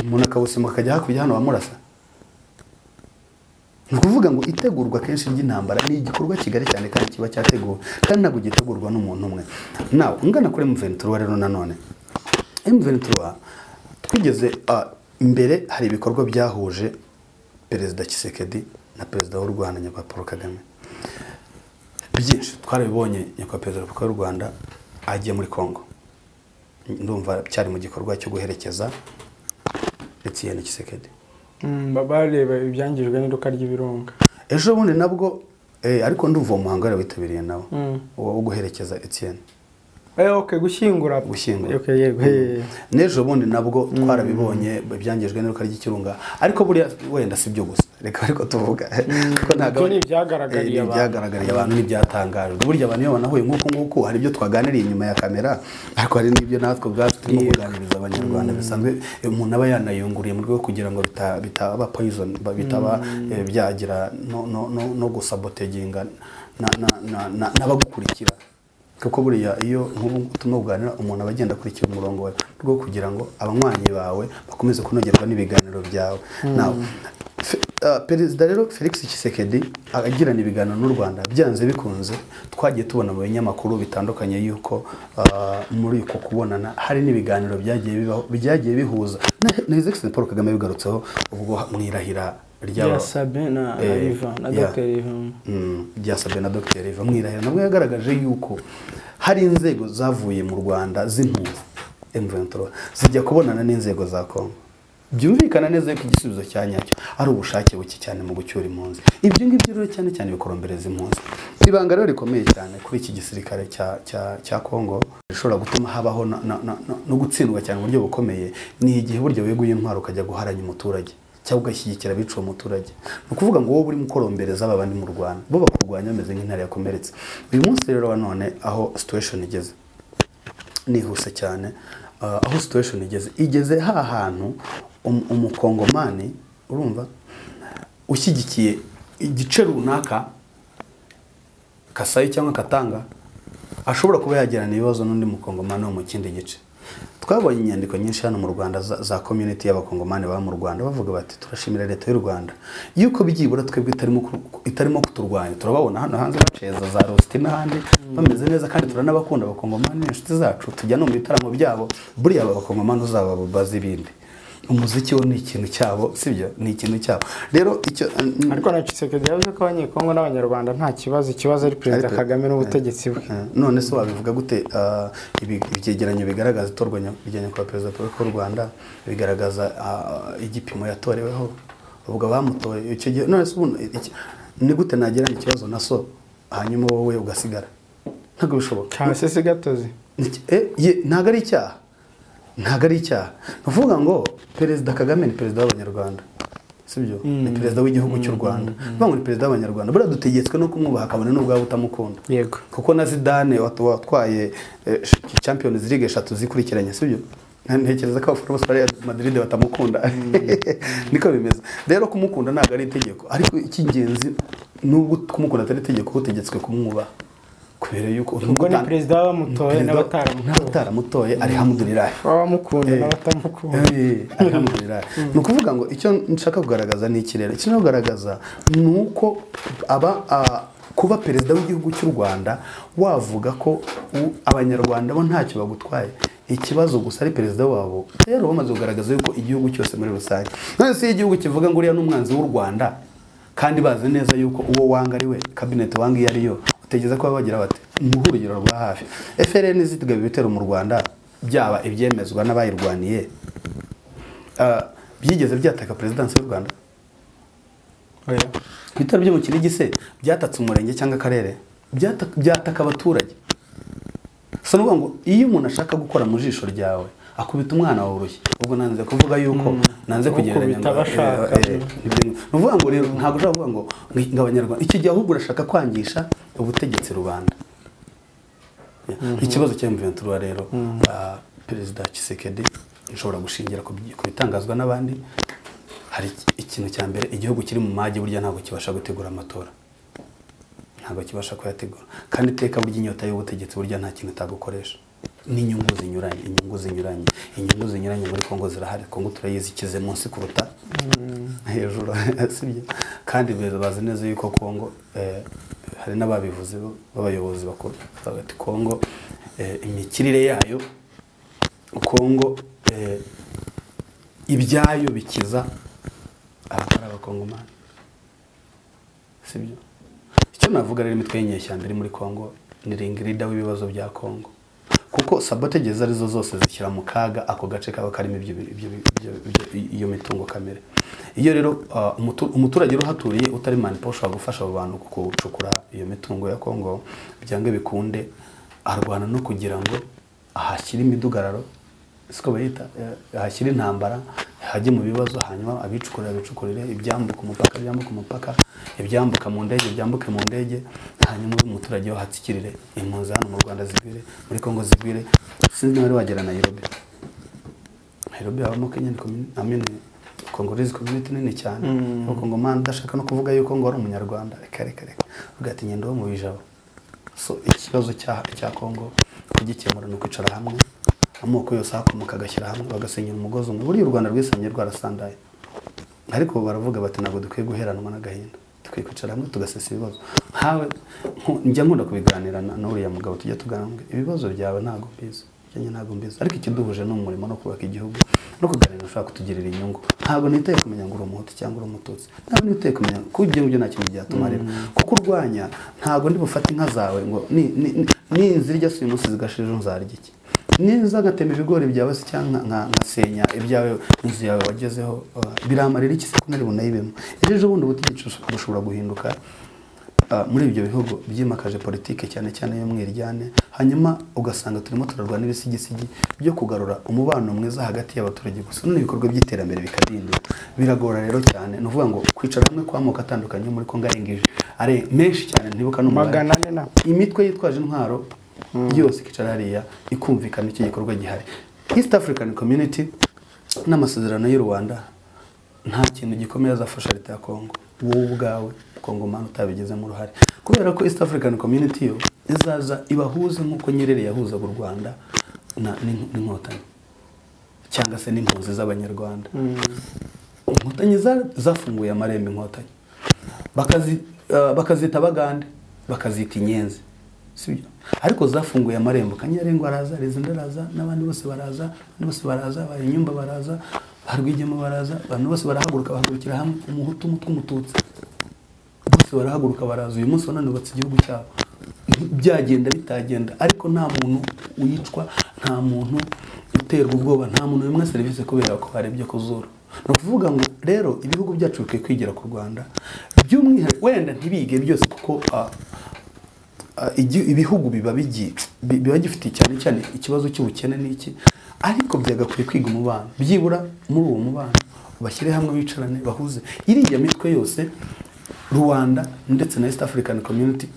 umuntu akawusimbuka akajya hakurya hano bamurasa ni ukuvuga ngo itegurwa kenshi ry'intambara ni igikorwa kigali cyane kandi kiba cyateguwe kandi ntabwo gitegurwa n'umuntu umwe nawe ngana kuri mventura rero nanone mventura twigeze ah, mbere hari ibikorwa byahuje perezida kisekedi na perezida w'u rwanda nyakubahwa paul kagame byinshi twarabibonye nyakubahwa perezida paul w'u rwanda agiye muri congo ndumva cyari mu gikorwa cyo guherekeza etiyeni kisekedi bareba ibyangijwe n'induka ry'ibirunga ejo bundi nabwo eh, ariko ndumva uwo muhango yari witabiriye nawe Mm. wo wo guherekeza Etienne Eh, okay, gushyingura Gushyingura. Okay, yego, eh. n'ejo bundi nabwo twarabibonye byangijwe n'iruka ry'ikirunga ariko buriya wenda si byo gusa reka ariko tuvuga kuko ntabwo Ibyo ni ibyagaragariye Eh, ni abantu. ibyagaragariye abantu n'ibyatangajwe burya abantu iyo banahuye nk'uku nguku hari ibyo twaganiriye inyuma ya kamera ariko hari n'ibyo natwe ubwacu turimo kuganiriza abanyarwanda bisanzwe eh, umuntu aba yanayunguriye mu rwego kugira ngo bita- bitaba poison ba- bitaba eh, byagira no- no- no no gusaboteginga na- na- na- na- n'abagukurikira kuko buriya iyo nk'ubu turimo kuganira umuntu aba agenda akurikira umurongo wawe mu rwego kugira ngo abanywanyi bawe bakomeze kunogerwa n'ibiganiro byawe nawe Fe- ah, perezida rero felix Tshisekedi agirana ibiganiro n'u rwanda byanze bikunze twagiye tubona mu binyamakuru bitandukanye yuko ah, muri uko kubonana hari n'ibiganiro byagiye bibaho byagiye bihuza na- na his excellency paul kagame bigarutseho ubwo mu irahira ry'aba- Ya Sabe na Eh, Ivan, na yeah. Dr. Ivan. Mm, byasabwe na dr riva mwirahira nabwo yagaragaje yuko hari inzego zavuye mu rwanda z'impunzi M23 zijya kubonana n'inzego za Congo byumvikana neza yuko igisubizo cya nyacyo ari ubushake buke cyane mu gucyura impunzi ibyo ngibyo rero cyane cyane bikorombereza impunzi ibanga rero rikomeye cyane kuri iki gisirikare cya cya cya kongo rishobora gutuma habaho na- na- na- na- no gutsindwa cyane mu buryo bukomeye ni igihe burya weguye intwaro ukajya guharanya umuturage cyangwa ugashyigikira abica uwo muturage ni ukuvuga ngo wowe urimo ukorombereza aba bandi mu rwanda bo bakurwanya bameze nk'intare yakomeretse uyu munsi rero wa none aho situation igeze nihuse cyane Ah, aho situation igeze igeze ha hantu um- umukongomani urumva ushyigikiye igice runaka kasayi cyangwa katanga ashobora kuba yagirana ibibazo n'undi mukongomani wo mu kindi gice twabonye inyandiko nyinshi hano mu rwanda za, za community y'abakongomani baba mu rwanda bavuga bati turashimira leta y'u rwanda yuko byibura twebwe itarimo ku- itarimo kuturwanya turababona hano hanze baceza za rositi n'ahandi bameze neza kandi turanabakunda abakongomani ni inshuti zacu tujya no mu bitaramo byabo buriya aba bakongomani uzaba bazi ibindi umuziki wo ni ikintu cyabo sibyo ni ikintu cyabo rero icyo ariko na Tshisekedi yavuze ko abanyekongo n'abanyarwanda nta kibazo ikibazo ari perezida Ariko- kagame n'ubutegetsi bwe Eh, none se wabivuga gute ah, ibi- ibyegeranyo bigaragaza itorwa nya- rya nyakubahwa perezida paul w'u rwanda bigaragaza ah, igipimo yatoreweho ubwo bamutoye icyo gihe none se ubu iki- ni gute nagirana ikibazo na so hanyuma wowe ugasigara ntabwo bishoboka cyangwa se si gatozi Niki- eh, ye- ntabwo ari icyaha ntabwo ari icyaha ni ukuvuga ngo perezida kagame ni perezida w'abanyarwanda sibyo ni perezida w'igihugu cy'u rwanda bavuga ngo ni perezida w'abanyarwanda buriya dutegetswe no kumwubaha akabona n'ubwabo utamukunda yego kuko na zidane wat- watwaye eh, sh- champions league eshatu zikurikiranye sibyo ntekereza ko abafana bose bari Real madrid batamukunda niko bimeze rero kumukunda ntabwo ari itegeko ariko icy'ingenzi nubwo kumukunda atari itegeko uba utegetswe kumwubaha kubera yuko ubwo ni perezida w'abamutoye Perezida- n'abataramutoye n'abataramutoye alihamudulirahi b'abamukunda Eh. n'abatamukunda Eh, alhamdulillah. ni ukuvuga ngo icyo nshaka kugaragaza ni iki rero icyo nshaka kugaragaza ni uko aba ah, kuba perezida w'igihugu cy'u rwanda wavuga ko u- abanyarwanda bo ntacyo bagutwaye ikibazo gusa ari perezida wabo rero bamaze kugaragaza yuko igihugu cyose muri rusange none se iyo igihugu kivuga ngo uriya ni umwanzi w'u rwanda kandi bazi neza yuko uwo wanga ari we kabineti wanga iyo ari yo utegereza ko baba bagira bati muhe urugero rwa hafi frn zitugaba ibitero mu rwanda byaba ibyemezwa n'abayirwaniye Ah, byigeze byataka perezidansi y'u rwanda oya ibitaro byo mu kinigi se byatatse umurenge cyangwa akarere Byata- byataka abaturage gusa ni ukuvuga ngo iyo umuntu ashaka gukora mu jisho ryawe akubita umwana wawe urushyi ubwo nanze kuvuga yuko nanze kugereranya Ukubita ngo- abashaka. eh, eh, ibyo- ni ukuvuga ngo rero ntabwo ushobora kuvuga ngo ngo- ngo abanyarwanda icyo gihe ahubwo urashaka kwangisha ubutegetsi rubanda ikibazo cya mventura rero ah, perezida Tshisekedi ushobora gushingira ku byi- ku bitangazwa n'abandi hari iki- ikintu cya mbere igihugu kiri mu magi burya ntabwo kibasha gutegura amatora ntabwo kibasha kuyategura kandi iteka burya inyota y'ubutegetsi burya nta kintu itagukoresha n'inyungu zinyuranye inyungu zinyuranye inyungu zinyuranye muri kongo zirahari kongo turayizi ikize munsi kuruta hejuru sibyo kandi beza- bazi neza yuko kongo eh, hari n'ababivuze b'abayobozi bakuru bavuga ati kongo eh, imikirire yayo kongo eh, ibyayo bikiza abatari abakongomani sibyo icyo navuga rero imitwe y'inyeshyamba iri muri kongo ni ringirida w'ibibazo bya kongo kuko sabotage izo arizo zose zishyira mu kaga ako gace kaba karimo ibyo bi- ibyo bi- ibyo- ibyo- iyo mitungo kamere iyo rero ah, umutu- umuturage uruhaturiye utari manipo ushobora gufasha abo bantu gucukura iyo mitungo ya kongo byanga bikunde arwana no kugira ngo ahashyire imidugararo siko bayita eh, hashyira intambara hajye mu bibazo hanyuma abicukurira abicukurire ibyambuka umupaka byambuka umupaka ibyambuka mu ndege byambuke mu ndege hanyuma umuturage we ahatsikirire impunzi hano mu rwanda zigwire muri kongo zigwire sinzi niba wagera nayirobi nayirobi habamo kenya ni komini amini kongorezi komyuniti nini cyane abakongomani udashaka no kuvuga yuko ngo ari umunyarwanda reka reka reka uvuga ati ngenda wo mu bijabo so ikibazo cya cya kongo kugikemura ni ukwicara hamwe amoko yose ahakomoka agashyira hamwe bagasenyera umugozi umwe buriya u rwanda rwisangiye rwarasandaye ariko baravuga bati ntabwo dukwiye guheranwa n'agahinda dukwiye kwicara hamwe tugasesa ibibazo nkawe nku- njya nkunda kubiganira na- n'uriya mugabo tujya tuganira ibibazo byawe ntabwo mbizi ibyanjye ntabwo mbizi ariko ikiduhuje ni umurimo no kubaka igihugu no kuganira ushobora kutugirira inyungu ntabwo nitaye kumenya ngo uri umuhutu cyangwa uri umututsi ntabwo nitaye kumenya ko ibyo ngibyo nta kintu byatumarira kuko urwanya ntabwo ndi bufate inka zawe ngo ni- ni- ni- ninzirya si uyu munsi zigashira ejo nzarya iki neza ngatema ibigori byawe se cyangwa nka- nkasenya ibyawe inzu yawe wagezeho uh, biramarira iki se ko nari bunayibemo ejo ejo bundi ubutegetsi bushobora guhinduka uh, muri ibyo bihugu byimakaje politike cyane cyane y'umwiryane hanyuma ugasanga turimo turarwana n'ibisigisigi byo kugarura umubano mwiza hagati y'abaturage gusa none ibikorwa by'iterambere bikadindira biragora rero cyane ni ukuvuga ngo kwicara hamwe kw'amoko atandukanye yo muri kongo arengije ari menshi cyane ntibuka n'umubare magana ane na imitwe yitwaje intwaro yose ikicara hariya ikumvikana icyo gikorwa gihari east african community n'amasezerano y'u rwanda nta kintu gikomeye azafasha leta ya kongo wowe ubwawe kongomani utabigizemo uruhare kubera ko east african community yo izaza ibahuze nk'uko nyerere yahuzaga u rwanda na- n'in- n'inkotanyi cyangwa se n'impunzi z'abanyarwanda inkotanyi za- zafunguye amarembo inkotanyi Bakazi- eh, bakazita bagande bakazita inyenzi sibyo ariko zafunguye amarembo kanyarengo araza rezida araza n'abandi bose baraza abandi bose baraza ba inyumba baraza ba rwigema baraza abantu bose barahaguruka bahagurukira hamwe umuhutu umutwe umututsi bose barahaguruka baraza uyu munsi bananutse igihugu cyabo byagenda bitagenda ariko nta muntu wicwa nta muntu uterwa ubwoba nta muntu wimwa serivisi kubera ko harebye ku zuru ni ukuvuga ngo rero ibihugu byacu bikwiye kwigira ku rwanda by'umwihariko wenda ntibige byose kuko ah, ah, igi- ibihugu biba bigi- bi- biba gifite cyane cyane ikibazo cy'ubukene n'iki ariko byagakwiye kwiga umubano byibura muri uwo mubano bashyire hamwe bicarane bahuze iriya mitwe yose rwanda ndetse na east african community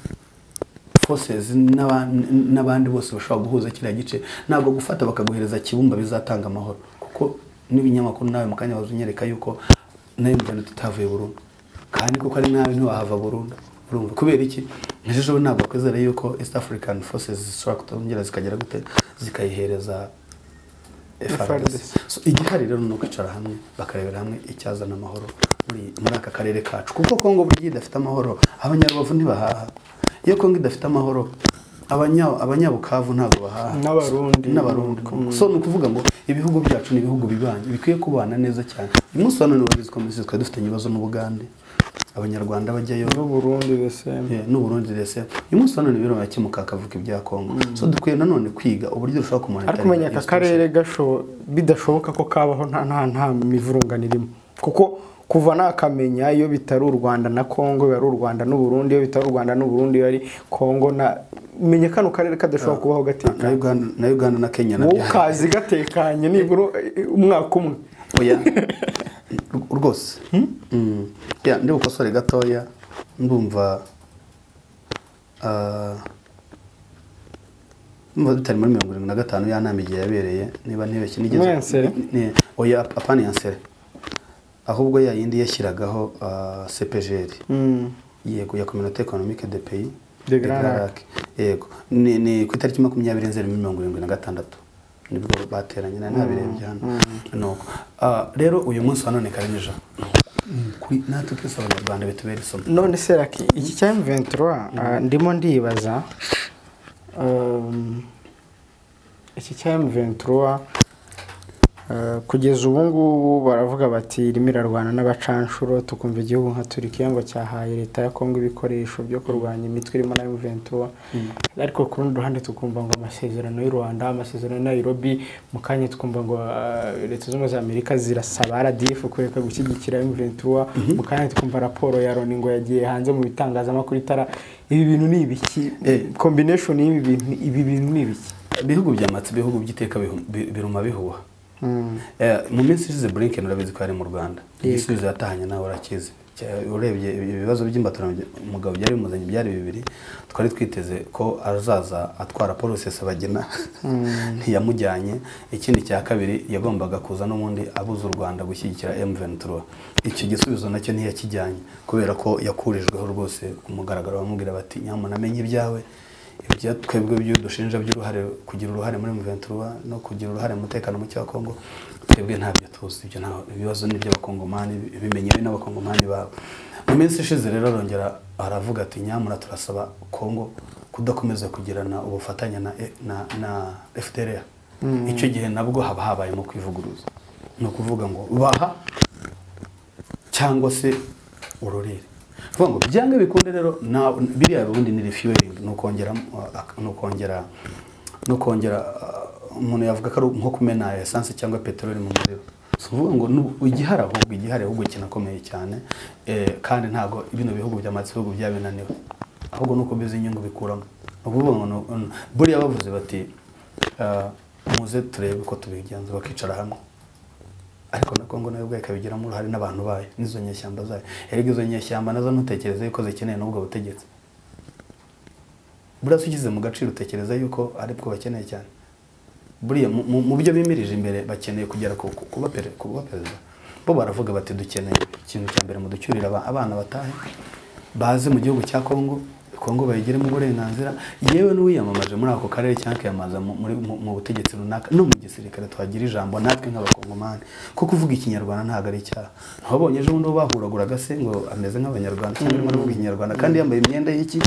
forces n'aba- n- n'abandi bose bashobora guhuza kiriya gice ntabwo gufata bakaguhereza kibumba bizatanga amahoro kuko n'ibinyamakuru nawe mu kanya bazunyereka yuko nayo mugano tutavuye burundu kandi kuko ari nabi ntiwahava burundu urumva kubera iki ejo bundi ntabwo wakwizera yuko east african forces zishobora kutongera zikagera gute zikayihereza FRDC. So, igihari rero ni ukwicara hamwe bakarebera hamwe icyazana amahoro muri muri aka karere kacu kuko kongo burya iyo idafite amahoro abanyarubavu ntibahaha iyo kongo idafite amahoro abanya- abanyabukavu ntabwo bahaha N'Abarundi. n'abarundi koko. so ni ukuvuga ngo ibihugu byacu ni ibihugu bibanye bikwiye kubana neza cyane uyu munsi wa none wabizi ko twari dufitanye ibibazo n'ubugande abanyarwanda bajyayo n'uburundi beseme Yeah, n'uburundi rese uyu munsi wa none birimo birakemuka hakavuka ibya kongo so dukwiye nanone kwiga uburyo dushobora kumara ariko umenya aka karere gasho- bidashoboka ko kabaho nta nta nta mivurungano irimo kuko kuva nakamenya iyo bitari u rwanda na kongo biba ari u rwanda n'uburundi iyo bitari u rwanda n'uburundi biba ari kongo na menya kano karere kadashobora kubaho gatekanye na Uganda, na Uganda na Kenya na wowe ukazi gatekanye nibura eh, umwaka umwe oya R- rwose Mm. Yeah, ndi bukosore gatoya ndumva ah, ndumva bitari muri mirongo irindwi na gatanu ya nama igihe yabereye niba ntibeshye nigeze Muri Ensele? Ni- oya apana yansere ahubwo ya yindi yashyiragaho ah, CPGL Mm. yego ya communauté économique de pays De Grand Lac. yego ni, ni ku itariki makumyabiri nzeri mirongo irindwi na gatandatu nibwo bateranye nari nabirebye hano nuko Ah, rero uyu munsi wa none karinija kuri natwe twese abanyarwanda bitubera isomo none se raki iki cya M23 ah, ndimo ndibaza um, iki cya M23 ah, kugeza ubu ngubu baravuga bati irimo irarwana n'abacanshuro tukumva igihugu nka Turkiya ngo cyahaye leta ya Kongo ibikoresho byo kurwanya imitwe irimo na M23 ariko ku rundi ruhande tukumva ngo amasezerano y'u Rwanda amasezerano ya Nairobi mu kanya tukumva ngo ah, leta zunze ubumwe za Amerika zirasaba RDF kureka gushyigikira M23 mu kanya tukumva raporo ya Loni ngo yagiye hanze mu bitangazamakuru itara ibi bintu ni ibiki Eh. combination y'ibi bintu ibi bintu ni ibiki ibihugu byamatse ibihugu by'iteka bihu- bi- biruma bihuha Eh, mu minsi ishize blinken urabizi ko yari mu rwanda igisubizo yatahanye nawe urakizi Cya- urebye ibi- ibibazo by'imbaturarugero byari bimuzanye byari bibiri twari twiteze ko azaza atwara paul rusesabagina ntiyamujyanye ikindi cya kabiri yagombaga kuza n'ubundi abuza u rwanda gushyigikira m23 icyo gisubizo nacyo ntiyakijyanye kubera ko yakurijweho rwose ku mugaragaro bamubwira bati nyamuna amenye ibyawe ibyo twebwe byo dushinja by'uruhare kugira uruhare muri M23 no kugira uruhare mu mutekano muke wa Kongo twebwe ntabyo tuzi ibyo nta ibibazo ni by'abakongomani bimenyewe n'abakongomani babo mu minsi ishize rero arongera aravuga ati nyamara turasaba Kongo kudakomeza kugirana ubufatanye na na, na FDLR icyo gihe nabwo haba habayemo kwivuguruza ni ukuvuga ngo baha cyangwa se urorere vuga ngo byanga bikunde rero na biriya ubundi ni refueling ni ukongera uh, ak- ni ukongera ni ukongera uh, umuntu yavuga ko ari nko kumena esanse cyangwa peteroli mu muriro si ukuvuga ngo nu- igihari ahubwo igihari ahubwo kinakomeye cyane eh, kandi ntabwo bino bihugu byamaze ibihugu byabinaniwe ahubwo ni uko bizi inyungu bikuramo ni ukuvuga ngo nu- nu- buriya bavuze bati ah, muze turebe uko tubigenza bakicara hamwe ariko na kongo nayo ubwayo ikabigiramo uruhare n'abantu bayo n'izo nyeshyamba zayo erega izo nyeshyamba nazo ntutekereze yuko zikeneye n'ubwo butegetsi buriya se ushyize mu gaciro utekereza yuko ari bwo bakeneye cyane buriya mu- mu mu byo bimirije imbere bakeneye kugera ku ku- kuba pere- kuba perezida bo baravuga bati dukeneye ikintu cya mbere muducyurire aba- abana batahe baze mu gihugu cya kongo kongo bayigiremo uburenganzira yewe n'uwiyamamaje muri ako karere cyangwa akiyamamaza mu- muri- mu mu butegetsi runaka no mu gisirikare twagira ijambo natwe nk'abakongomani kuko uvuga ikinyarwanda ntabwo ari icyaha ntiwabonye ejo bundi uwo bahuraguraga se ngo ameze nk'abanyarwanda cyangwa arimo aravuga ikinyarwanda kandi yambaye imyenda y'iki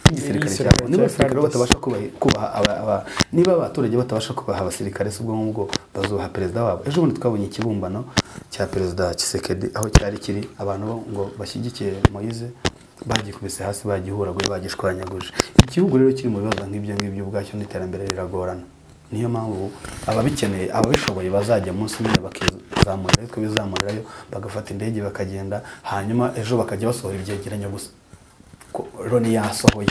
y'igisirikare Y'igisirikare cyabo niba cya abasirikare Carlos. batabasha kubaha- kubaha aba- aba- niba abaturage batabasha kubaha abasirikare si ubwo ngubwo bazubaha perezida wabo ejo bundi twabonye ikibumbano cya perezida kisekedi aho cyari kiri abantu bo ngo bashyigikiye moyize bagikubise hasi bagihuraguye bagishwanyaguje igihugu rero kiri mu bibazo nk'ibyo ngibyo ubwacyo n'iterambere riragorana niyo mpamvu ababikeneye ababishoboye bazajya munsi nyine bakizamurira ariko bizamurirayo bagafata indege bakagenda hanyuma ejo bakajya basohora ibyegeranyo gusa ko loni yasohoye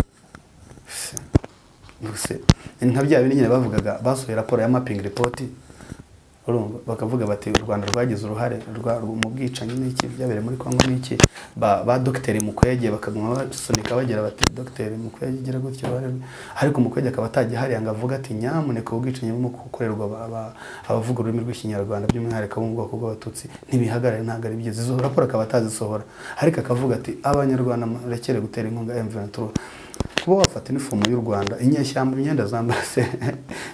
Mbese nka bya bindi nyine bavugaga basohoye raporo ya mapping report urumva bakavuga bati u rwanda rwagize uruhare rwa- mu bwicanyi n'iki byabereye muri kongo n'iki ba, ba dogiteri mukwege bakaguma basunika bagira bati dogiteri mukwege igira gutya uruhare rwe." ariko mukwege akaba atajya ngo avuga ati nyamuneka ubwicanyi burimo gukorerwa aba- aba- abavuga ururimi rw'ikinyarwanda by'umwihariko abo mu bwoko bw'abatutsi ntibihagarare ntabwo ari byiza izo raporo akaba atazisohora ariko akavuga ati abanyarwanda murekere gutera inkunga m23 kuba wafata inifomu y'u rwanda inyeshyamba imyenda zambara se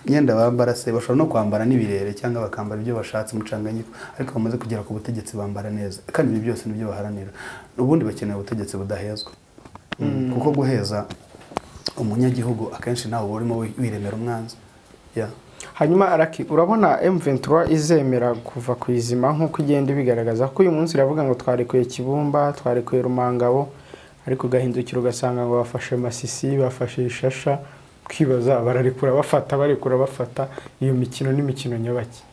imyenda bambara se bashobora no kwambara n'ibirere cyangwa bakambara ibyo bashatse umucanganyiko ariko bamaze kugera ku butegetsi bambara neza kandi ibi byose nibyo baharanira ubundi bakeneye ubutegetsi budahezwa Mm, kuko guheza umunyagihugu akenshi nawe uba urimo wi- wiremera umwanzi Yeah. hanyuma araki urabona M23 izemera kuva ku izima nk'uko igenda ibigaragaza ko uyu munsi iravuga ngo twarekuye Kibumba twarekuye Rumangabo ariko ugahindukira ugasanga ngo bafashe Masisi bafashe Ishasha kwibaza bararekura bafata barekura bafata iyo mikino n'imikino nyabaki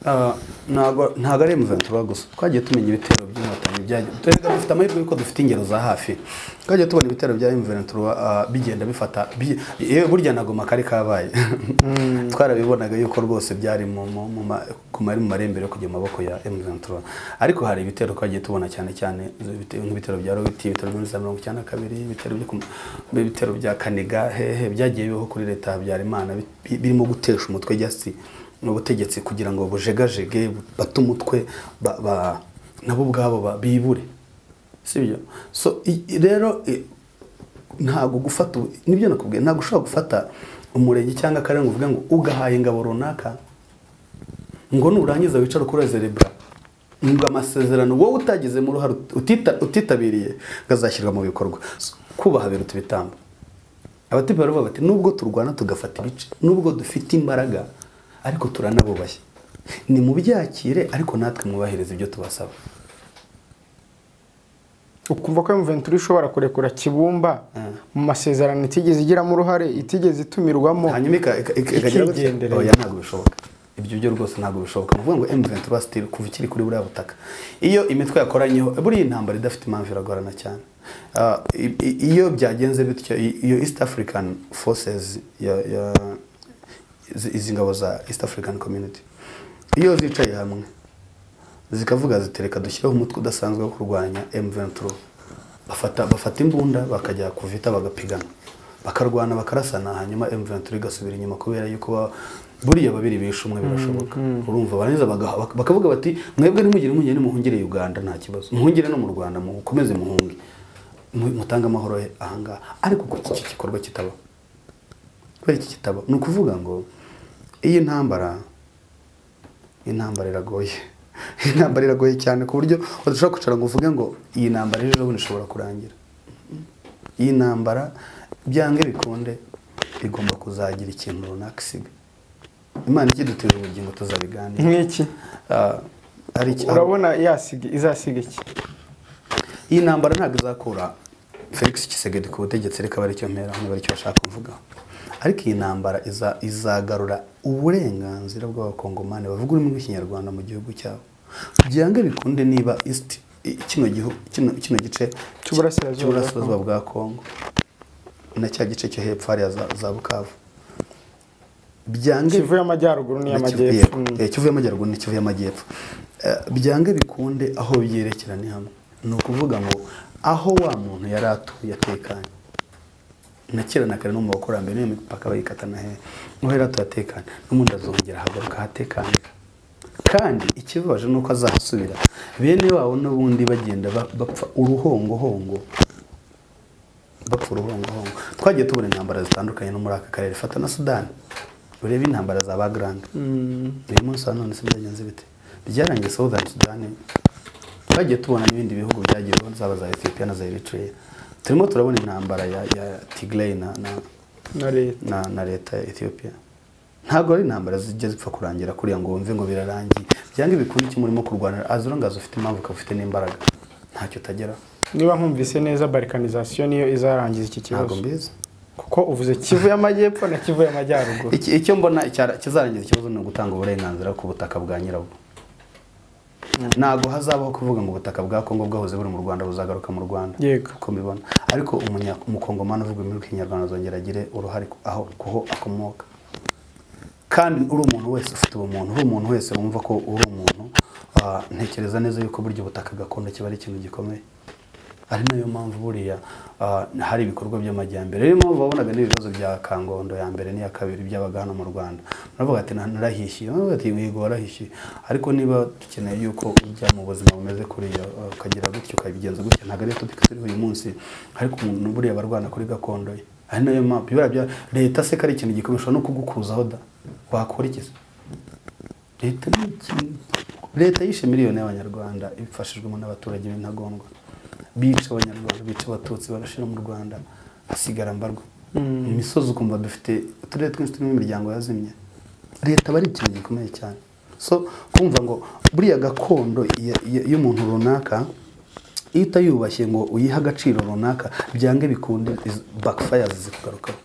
Ah, ntago ntago ari M23 gusa twagiye tumenya ibitero by'inkotanyi byagiye twereka dufite amahirwe yuko dufite ingero za hafi twagiye tubona ibitero bya M23 ah, bigenda bifata bi- yewe burya nagoma kari kabaye twarabibonaga yuko rwose byari mu mu- mu ma- ku mari mu marembere yo kujya mu maboko ya M23 ariko hari ibitero twagiye tubona cyane cyane ibitero- nk'ibitero bya Robert ibitero bya Nza mirongo icyenda na kabiri ibitero byo ku- ibitero bya Kaniga hehe byagiye bibaho kuri leta ya Habyarimana bi- bi- birimo gutesha umutwe jasi mu butegetsi kugira ngo bujegajege bate umutwe ba- ba- nabo ubwabo ba- bibure sibyo so i- i- rero i- ntabwo gufata ubu- nibyo nakubwiye ntabwo ushobora gufata umurenge cyangwa akarere ngo uvuge ngo ugahaye ingabo runaka ngo nurangiza wicare kuri zerebura ngo amasezerano wowe utagizemo uruhare utita- utitabiriye ngo azashyirwa mu bikorwa So, kubaha biruta ibitambo abatipe baravuga bati nubwo turwana tugafata ibice nubwo dufite imbaraga ariko turanabubashye ni mubyakire ariko natwe mwubahirize ibyo tubasaba ukumva ko M23 ishobora kurekura Kibumba mu masezerano itigeze igiramo uruhare itigeze itumirwamo hanyuma ika- ika- ika- ikagira gutya Ikigendereye. oya ntabwo bishoboka ibyo byo rwose ntabwo bishoboka ni ukuvuga ngo M23 still kuva ikiri kuri buriya butaka iyo imitwe yakoranyeho buriya intambara idafite impamvu iragorana cyane Ah, i- i- iyo byagenze bityo i- iyo East African Forces ya- ya- izi- izi ngabo za East African Community iyo zicaye hamwe zikavuga ziti reka dushyireho umutwe udasanzwe wo kurwanya M23 bafata bafata imbunda bakajya ku vita bagapigana bakarwana bakarasana hanyuma M23 igasubira inyuma kubera yuko ba- buriya babiri bishe umwe birashoboka urumva barangiza bagaha- bak- bakavuga bati mwebwe ntimugire impungenge nimuhungire Uganda nta kibazo muhungire no mu Rwanda mukomeze muhunge Mu- mutange amahoro he ahangaha ariko kuko iki gikorwa kitaba kubera iki kitaba ni ukuvuga ngo iyi ntambara intambara iragoye intambara iragoye cyane ku buryo udashobora kwicara ngo uvuge ngo iyi ntambara ejo bundi ishobora kurangira iyi ntambara byange bikunde igomba kuzagira ikintu runaka isiga imana ikidutije ubugingo tuzabiganira nk'iki Ah, hari iki- urabona yasiga izasiga iki iyi ntambara ntabwo izakura felix kisegedi ku butegetsi reka baricyo mpera hano baricyo bashaka kuvuga ariko iyi ntambara iza- izagarura uburenganzira bw'abakongomani bavuga ururimi rw'ikinyarwanda mu gihugu cyabo byanga bikunde niba isiti kino gihu- kino- kino gice Cy'uburasirazuba bwa cy'uburasirazuba bwa kongo na cya gice cyo hepfo hariya za- za bukavu byange kivu y'amajyaruguru n'iy'amajyepfo Yego, Mm. eh, Kivu y'amajyaruguru ni Kivu y'amajyepfo Eh, byange bikunde aho byerekera ni hamwe ni ukuvuga ngo aho wa muntu yari atuye atekanye na kera na kare no mu bakurambere niyo mipaka bayikata na hehe niho yari atuye atekanye n'ubundi azongera hagaruka ahatekanye kandi ikibabaje ni uko azahasubira bene wabo n'ubundi bagenda ba- bapfa uruhongohongo bapfa uruhongohongo twagiye tubona intambara zitandukanye no muri aka karere fata na sudani urebe intambara za bagarande uyu munsi wa none se byagenze bite byarangiye southern sudan twagiye tubona n'ibindi bihugu byagiye bibona, zaba za ethiopia na za eritrea turimo turabona intambara ya, ya tigray na, na, na leta na, na leta ya ethiopia ntabwo ari intambara zijya zipfa kurangira kuriya ngo wumve ngo birarangiye byanga ibikunde icyo murimo kurwanira azurangaza ufite impamvu ukaba ufite n'imbaraga ntacyo utageraho niba nkumvise neza balkanizasiyo niyo izarangiza iki ntabwo kibazo mbizi kuko uvuze kivu y'amajyepfo na kivu y'amajyaruguru Iki- icyo mbona icyara- kizarangiza ikibazo ni ugutanga uburenganzira ku butaka bwa nyirabwo ntabwo hazabaho kuvuga ngo ubutaka bwa kongo bwahoze buri mu rwanda buzagaruka mu rwanda Yego. uko mbibona ariko umunya- umukongomani uvuga ururimi rw'ikinyarwanda azongera agire uruhare ku- aho kuho akomoka kandi uri umuntu wese ufite ubumuntu uri umuntu wese wumva ko uri umuntu ah, ntekereza neza yuko burya ubutaka gakondo kiba ari ikintu gikomeye ari nayo mpamvu buriya ah, hari ibikorwa by'amajyambere niyo mpamvu wabonaga n'ibibazo bya kangondo ya mbere n'iya kabiri byabaga hano mu rwanda naravuga ati "Na- narahishiye naravuga ati yego warahishiye ariko niba dukeneye yuko ujya mu buzima bumeze kuriya ah, ukagira gutya ukabigenza gutya ntabwo ari topiki turiho uyu munsi ariko umuntu buriya barwana kuri gakondo ye ari nayo mpamvu ibara bya leta se ko ari ikintu gikomeye ushobora no kugukuzaho da wakora iki se leta ni ikintu leta yishe miliyoni y'abanyarwanda ibifashijwemo n'abaturage b'intagondwa bica abanyarwanda bica abatutsi barashira mu rwanda hasigara mbarwa imisozi ukumva dufite uturere twinshi turimo imiryango yazimye leta aba ari ikintu gikomeye cyane so kumva ngo buriya gakondo ya- ya- y'umuntu runaka iyo utayubashye ngo uyihe agaciro runaka byange bikunde bakifaya zikugarukaho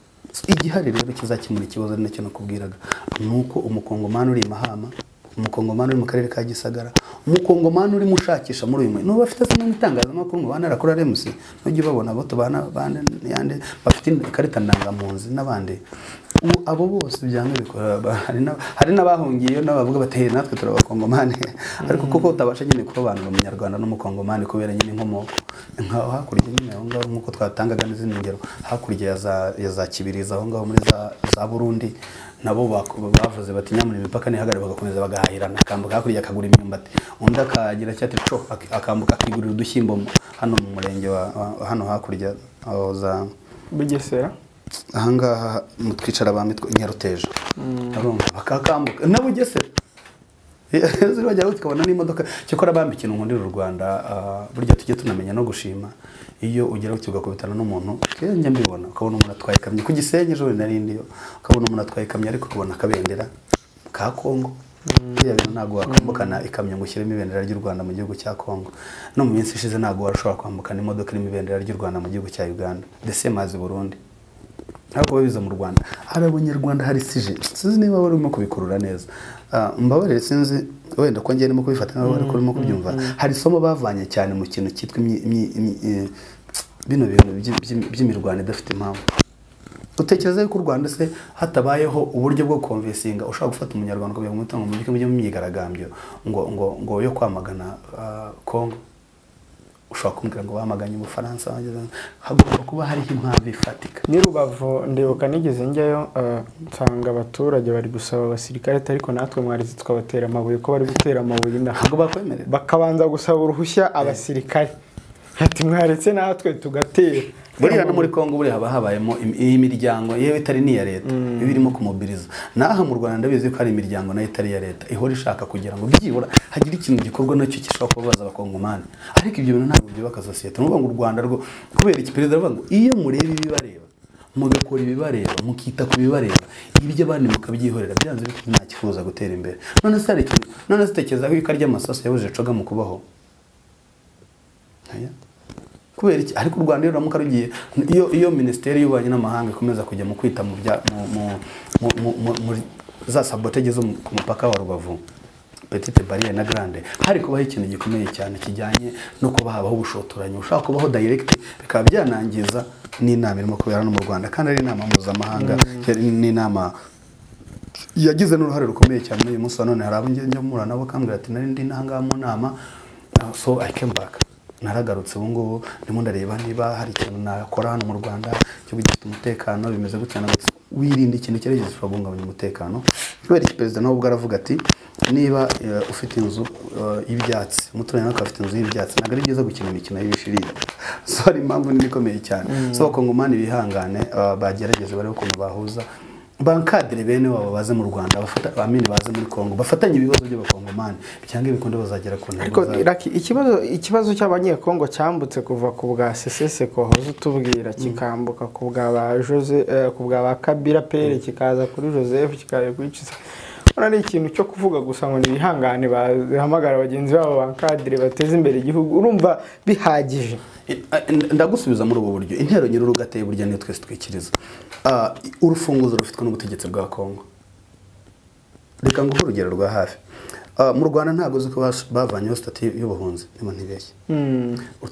igihari rero kizakemura ikibazo ari nacyo nakubwiraga ni uko umukongomani uri i mahama umukongomani uri mu karere ka gisagara umukongomani urimo ushakisha muri uyu mwanya n'ubu bafite se n'itangazamakuru ngo bana rakora remusi ntujye ubabona abo tubana bane yande bafite ikarita ndangamunzi n'abandi ubu abo bose byanga bikora ba- hari na- hari n'abahungiyeyo n'abavuga bati "Hey, natwe turi abakongomani ariko kuko utabasha nyine kurobanura umunyarwanda n'umukongomani kubera nyine inkomoko nka hakurya nyine aho ngaho nk'uko twatangaga n'izindi ngero hakurya ya za- ya za kibirizi aho ngaho muri za- za burundi nabo bak- bavuze bati nyamara imipaka ntihagarare bagakomeza bagahahirana akambuka hakurya akagura imyumbati undi akagira icyo ati co ak- akambuka akigurira udushyimbo mu- hano mu murenge wa wa- hano hakurya aho za bugesera ahangaha mu twicara ba mitwe nyaruteja urumva bakakambuka na bugesera Yezu, bajya aho tukabona n'imodoka cyakora bambi ikintu nkundira u rwanda ah, burya tujye tunamenya no gushima iyo ugera gutya ugakubitana n'umuntu kenjya mbibona ukabona umuntu atwaye ikamyo ku gisenyi ejo bundi nari ndiyo ukabona umuntu atwaye ikamyo ariko ukabona akabendera ka kongo buriya bintu ntabwo wakwambukana ikamyo ngo ushyiremo ibendera ry'u rwanda mu gihugu cya kongo no mu minsi ishize ntabwo warashobora kwambukana imodoka irimo ibendera ry'u rwanda mu gihugu cya uganda ndetse mazi burundi ntabwo biza mu rwanda hari abanyarwanda hari sije sinzi niba wari urimo kubikurura neza Ah, mbabarire sinzi wenda ko njye ndimo kubifata nawe ariko urimo kubyumva hari isomo bavanye cyane mu kintu cyitwa imyi- imyi- imyi- eh, bino bintu by'i- by'i- by'imirwano idafite impamvu utekereza yuko u rwanda se hatabayeho uburyo bwo konvesinga ushobora gufata umunyarwanda ukavuga ngo mutungo mujye mujye mu myigaragambyo ngo ngo ngo yo kwamagana ah, kongo ushobora kumbwira ngo bamaganye ubufaransa bageze- hagomba kuba hariho impamvu ifatika ni rubavu ndibuka nigeze njyayo eh, nsanga abaturage bari gusaba abasirikare ati ariko natwe mwarize tukabatera amabuye ko bari gutera amabuye inaha ntabwo bakwemerera bakabanza gusaba uruhushya abasirikare ati mwaretse natwe tugatera buriya no muri congo buriya haba habayemo im- imiryango yewe itari n'iya leta iba irimo kumubiriza n'aha mu rwanda ndabizi ko hari imiryango nayo itari iya leta ihora ishaka kugira ngo byibura hagire ikintu gikorwa nacyo gishobora kubabaza abakongomani ariko ibyo bintu ntabwo byubaka sosiyete ni ukuvuga ngo u rwanda rwo kubera iki perezida aravuga ngo iyo mureba ibibareba mugakora ibibareba mukita ku bibareba ibyo abandi mukabyihorera byanze bityo ntakifuza gutera imbere none se hari ikintu none se utekereza ko ikaryamasaso yabuze coga mu kubaho Oya. kubera iki ariko u rwanda iyo ruramuka rugiye iyo iyo minisiteri y'ububanyi n'amahanga ikomeza kujya mu kwita mu bya mu mu- mu- mu- mu- muri za sabotege zo mu- ku mupaka wa rubavu petite barriere na grande hari kubaho ikintu gikomeye cyane kijyanye no kuba habaho ubushotoranyi ushaka kubaho direct bikaba byanangiza n'inama irimo kubera hano mu rwanda kandi ari inama mpuzamahanga yari n'inama yagize n'uruhare rukomeye cyane uyu munsi wa none hari abo njya mpura nabo bakambwira ati nari ndi n'ahangaha mu nama uh, so I came back naragarutse ubu ngubu ndimo ndareba niba hari ikintu nakora hano mu rwanda cyo gifite umutekano bimeze gutya na gutya wirinda ikintu icyo ari cyo gishobora guhungabanya umutekano kubera iki perezida nawe ubwo aravuga ati niba uh, ufite inzu uh, y'ibyatsi umuturanyi nawe akaba afite inzu y'ibyatsi ntabwo ari byiza gukina imikino y'ibishirira so hari impamvu nini ikomeye cyane so abakongomani bihangane uh, bagerageze barebe ukuntu bahuza bankadire bene wabo baze mu rwanda bafata- amini baze muri kongo bafatanye ibibazo by'abakongomani cyangwa ibikunde bazagera ku ntego ariko zabo. Iraki, ikibazo ikibazo cy'abanyekongo cyambutse kuva ku bwa seseseko wahoze utubwira kikambuka ku bwa ba jose eh, ku bwa ba kabira pere kikaza kuri joseph kikaza kuri Cisa. urabona ni ikintu cyo kuvuga gusa ngo nibihangane bahamagara bagenzi babo bankadire bateze imbere igihugu urumva bihagije I- I- ndagusubiza muri ubu buryo intero nyir'urugo ateye burya niyo twese twikiriza Ah, urufunguzo rufitwe n'ubutegetsi bwa kongo reka nguhe urugero rwa hafi Ah, mu rwanda ntabwo uzi ko bas- bavanyeho sitati y'ubuhunzi niba ntibeshye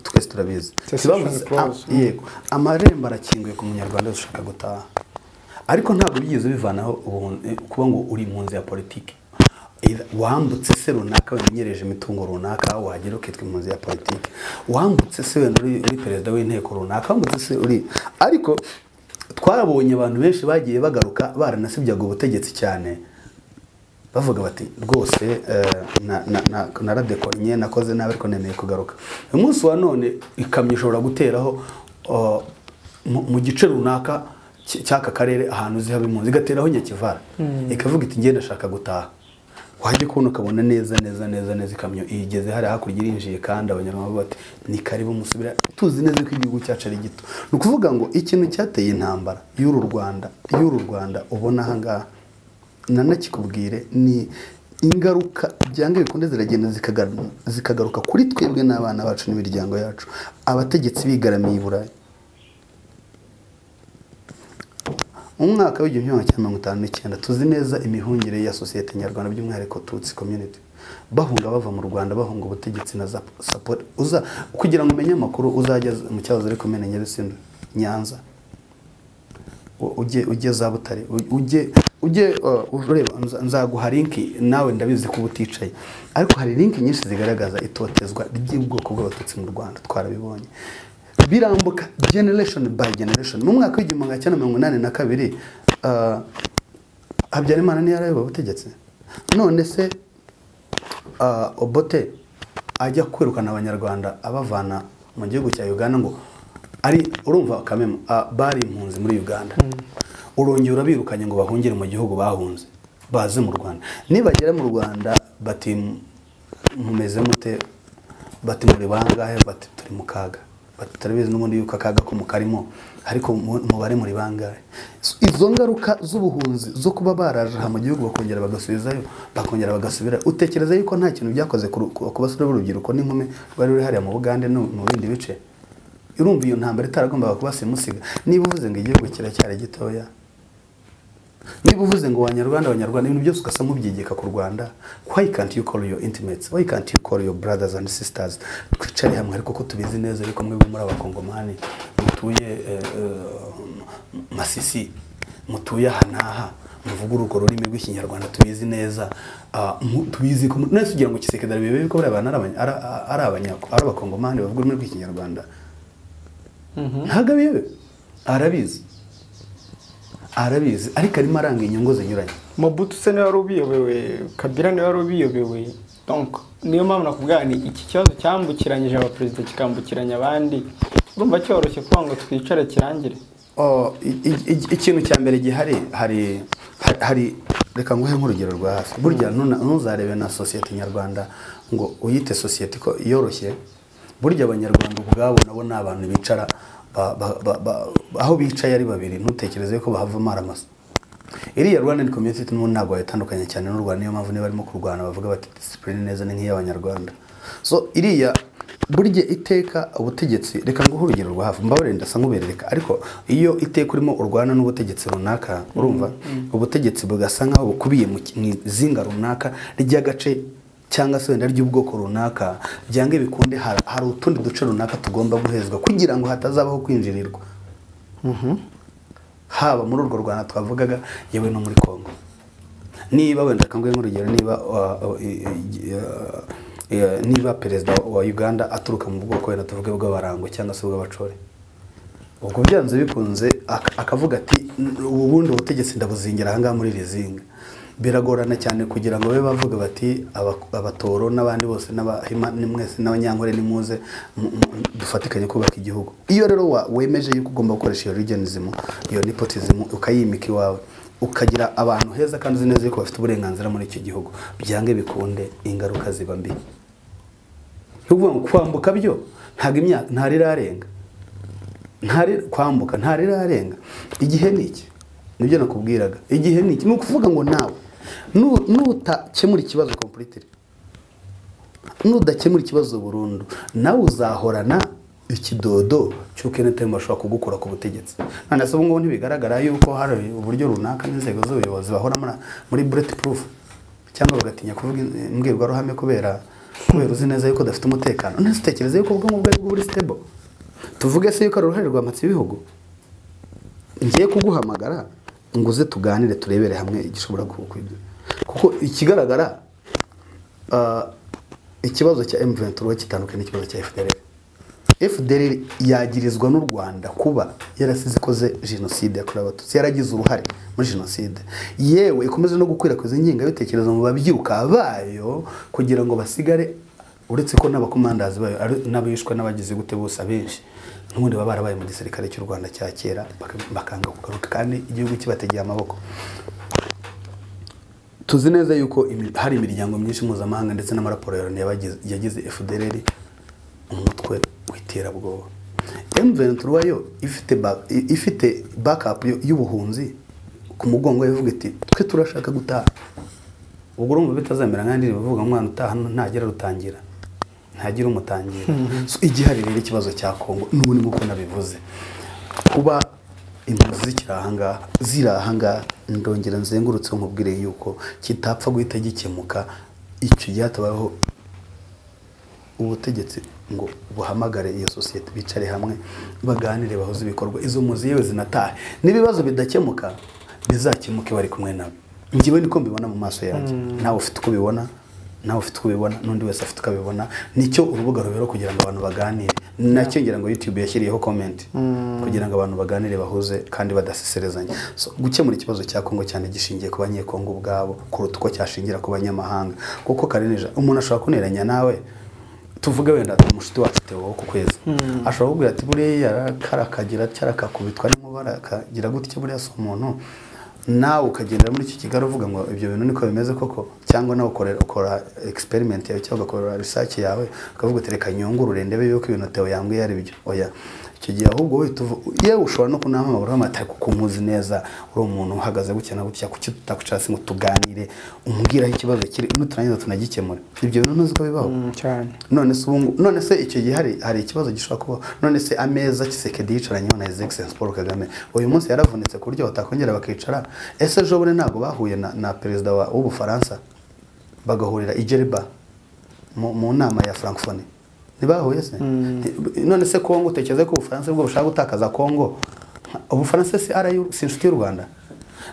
twese turabizi Cessation Ntibavuze- clause. ah, yego amarembo arakinguye ku munyarwanda wese ushaka gutaha ariko ntabwo byigeze bivanaho ubuhun- eh, kuba ngo uri mu nzu ya politiki Either wambutse se runaka wamenyereje imitungo runaka wagera ukitwa impunzi ya politiki wambutse se wenda uri uri perezida w'inteko runaka wambutse se uri ariko twabonye abantu benshi bagiye bagaruka baranasibyaga ubutegetsi cyane bavuga bati rwose eh, na- na- na- naradekornye nakoze nabi ariko nemeye kugaruka uyu munsi wa none ikamyo ishobora guteraho oh, mu mu gice runaka cy- cy'aka karere ahantu zihaba impunzi igateraho nyakivara ikavuga iti ngenda ndashaka gutaha wajya kubona ukabona neza neza neza neza ikamyo igeze hariya hakurya irinjiye kandi abanyarwanda bati ni karibu musubira tuzi neza ko igihugu cyacu ari gito ni ukuvuga ngo ikintu cyateye intambara y'uru rwanda y'uru rwanda ubona ahangaha nanakikubwire ni ingaruka byanga bikunde ziragenda zikagaru- zikagaruka kuri twebwe n'abana bacu n'imiryango yacu abategetsi bigaramiye i burayi mu mwaka w'igihumbi kimwe magana cyenda mirongo itanu n'icyenda tuzi neza imihungire ya sosiyete nyarwanda by'umwihariko tutsi community bahunga bava mu rwanda bahunga ubutegetsi na za saporo uza kugira ngo umenye amakuru uzajya mu cyahoze ari komine nyabisindu nyanza u- ujye ujye za butare u- ujye ujye uh, ureba nza- nzaguha linki nawe ndabizi ko uba uticaye ariko hari linki nyinshi zigaragaza itotezwa ry'ubwoko bw'abatutsi mu rwanda twarabibonye birambuka generation by generation mu mwaka w'igihumbi magana cyenda mirongo inani na kabiri uh, habyarimana niyo arayobora ubutegetsi none se uh, obote ajya kwirukana abanyarwanda abavana mu gihugu cya uganda ngo ari urumva kamemu ah, bari impunzi muri uganda urongera urabirukanye ngo bahungire mu gihugu bahunze baze mu rwanda nibagera mu rwanda bati mumeze mute bati muri bangahe bati turi mu kaga bati turabizi n'ubundi yuko akaga ko mukarimo ariko mu- mubare muri bangahe So, izo ngaruka z'ubuhunzi zo kuba baraje aha mu gihugu bakongera bagasubizayo bakongera bagasubira utekereza yuko nta kintu byakoze ku ru- ku- ku basore b'urubyiruko n'inkumi rwari ruri hariya mu bugande no mu bindi bice irumva iyo ntambara itaragombaga kuba simusiga niba uvuze ngo igihugu kiracyari gitoya niba uvuze ngo wanyarwanda abanyarwanda ibintu byose ugasa nk'ubyigeka ku rwanda why can't you call your intimates why can't you call your brothers and sisters twicare hamwe ariko ko tubizi neza ariko mwebwe muri abakongomani mutuye eh, eh, masisi mutuye aha n'aha muvuga urwo rurimi rw'ikinyarwanda tubizi neza Ah, mu- tubizi ko mu- nese ugira ngo kisekadari bebe ko buriya bantu ari abanya- ari- ari abanya- ari abakongomani bavuga ururimi rw'ikinyarwanda ntabwo abiyobe arabizi arabizi ariko arimo aranga inyungu zinyuranye mobutu se niwe wari ubiyobewe kabira niwe wari ubiyobewe donc niyo mpamvu nakubwira ni iki kibazo cyambukiranyije abaperezida kikambukiranya abandi urumva cyoroshye kuvuga ngo twicare kirangire Oh, i- i- i- ikintu cya mbere gihari hari hari- hari reka nguhe nk'urugero rwa hafi burya ntuna- ntuzarebe na sosiyete nyarwanda ngo uyite sosiyete ko yoroshye burya abanyarwanda ubwabo nabo ni abantu bicara ba- ba- ba- ba- aho bicaye ari babiri ntutekereze ko bahava amaramasa iriya rwanda community n'ubu ntabwo wayitandukanya cyane n'u rwanda niyo mpamvu niba barimo kurwana bavuga bati disipurine neza ni nk'iy'abanyarwanda so iriya burya iteka ubutegetsi reka nguhe urugero rwa hafi mbabarira ndasa nk'uberereka ariko iyo iteka urimo urwana n'ubutegetsi runaka urumva ubutegetsi bugasa nk'aho bukubiye mu ki- mu izinga runaka ry'agace cyangwa se wenda ry'ubwoko runaka byanga bikunde hari hari utundi duce runaka tugomba guhezwa kugira ngo hatazabaho kwinjirirwa haba muri urwo rwanda twavugaga yewe no muri congo niba wenda kanguhe nk'urugero niba uh, uh, i- i- uh, eh, niba perezida wa uganda aturuka mu bwoko wenda tuvuge bw'abarangwa cyangwa se bw'abacore ubwo byanze bikunze ak- akavuga ati "N- ubundi ubutegetsi ndabuzingira ahangaha muri iri zinga biragorana cyane kugira ngo babe bavuga bati "Aba- abatoro n'abandi bose n'abahima ni mwese n'abanyankore ni muze mu- mu- dufatikanye kubaka igihugu iyo rero wa- wemeje yuko ugomba gukoresha iyo regionism iyo nepotism ukayimika iwawe ukagira abantu heza kandi uzi neza yuko bafite uburenganzira muri icyo gihugu byange bikunde ingaruka ziba mbi ni ukuvuga ngo kwambuka byo ntabwo imyaka ntarirarenga ntari kwambuka ntarirarenga igihe ni iki nibyo nakubwiraga igihe ni iki ni ukuvuga ngo nawe nu- nutakemura ikibazo completely nudakemura ikibazo burundu nawe uzahorana ikidodo cy'uko enetayime bashobora kugukura ku butegetsi none se ubu ngubu ntibigaragara yuko hari uburyo runaka n'inzego z'ubuyobozi bahora muri- muri bureti purufu cyangwa bagatinya kuvuga in- imbwirwaruhame kubera kubera uzi neza yuko udafite umutekano nese utekereza yuko ubwonko bwawe buri sitebo tuvuge se yuko ari uruhare rwa matsi y'ibihugu ngiye kuguhamagara ngo uze tuganire turebere hamwe igishobora kukwibyo kuko ikigaragara ah, ikibazo cya M23 kitandukanye n'ikibazo cya FDLR FDLR yagirizwa n'u Rwanda kuba yarasize ikoze jenoside yakorewe abatutsi yaragize uruhare muri jenoside yewe ikomeze no gukwirakwiza ingengabitekerezo mu babyiruka bayo kugira ngo basigare uretse ko n'abakomandazi bayo ari- n'abishwe n'abagize gute bose abenshi n'ubundi baba barabaye mu gisirikare cy'u Rwanda cya kera baka- bakanga kugaruka kandi igihugu kibategeye amaboko tuzi neza yuko imi- hari imiryango myinshi mpuzamahanga ndetse n'amaraporo ya loni yabagize- yagize fdr umutwe w'iterabwoba m23 yo ifite ba- i- ifite backup yo- y'ubuhunzi ku mugongo yavuga iti twe turashaka gutaha ubwo urumva bitazamera nkandi bavuga umwana utaha n- ntagira rutangira ntagira umutangira so igihari rero ikibazo cya kongo n'ubu ni uko nabivuze kuba impunzi zikiri ahangaha ziri ahangaha ndongera nzengurutse nkubwire yuko kitapfa guhita gikemuka icyo gihe hatabayeho ubutegetsi ngo buhamagare iyo sosiyete bicare hamwe baganire bahuze ibikorwa izo mpunzi yewe zinatahe n'ibibazo bidakemuka bizakemuke bari kumwe nabo njyewe niko mbibona mu maso yanjye nawe ufite uko ubibona nawe ufite uko ubibona n'undi wese afite uko abibona nicyo urubuga rubera kugira ngo abantu baganire nacyo ngira ngo youtube yashyiriyeho comment kugira ngo abantu baganire bahuze kandi badaseserezanya so, gukemura ikibazo cya kongo cyane gishingiye ku banyekongo ubwabo kuruta uko cyashingira ku banyamahanga kuko karenije umuntu ashobora kuneranya nawe tuvuge wenda umushuti wacu Theo wo ku kwezi ashobora kukubwira ati buriya yarakara akagira cyara akakubitwa n'inkuba arakagira gutya buriya si umuntu nawe ukagendera muri iki kigali uvuga ngo ibyo bintu niko bimeze koko cyangwa nawe ukorera ukora experiment yawe cyangwa ugakora research yawe ukavuga uti reka nyungurure ndebe yuko ibintu Theo yambwiye ari byo oya icyo gihe ahubwo wowe tuvu- yewe ushobora no kunahamagara amata kuko umuzi neza uri umuntu uhagaze gutya na gutya kuki tutakwicasi ngo tuganire umbwiraho ikibazo kiri nuturangiza tunagikemura ibyo bintu ntuzi ko bibaho Mm, cyane none se ubungu none se icyo gihe hari hari ikibazo gishobora kuba none se ameza kisekedi yicaranyeho na his excellence paul kagame uyu munsi yaravunitse ku buryo batakongera bakicara ese ejo bundi ntabwo bahuye na, na perezida wa- w'ubufaransa bagahurira i jeriba mu, mu nama ya francophonie ntibahuye se Nti- none se kongo utekereza ko ubufaransa aribwo bushaka gutakaza kongo ubufaransa si ara si inshuti y'u rwanda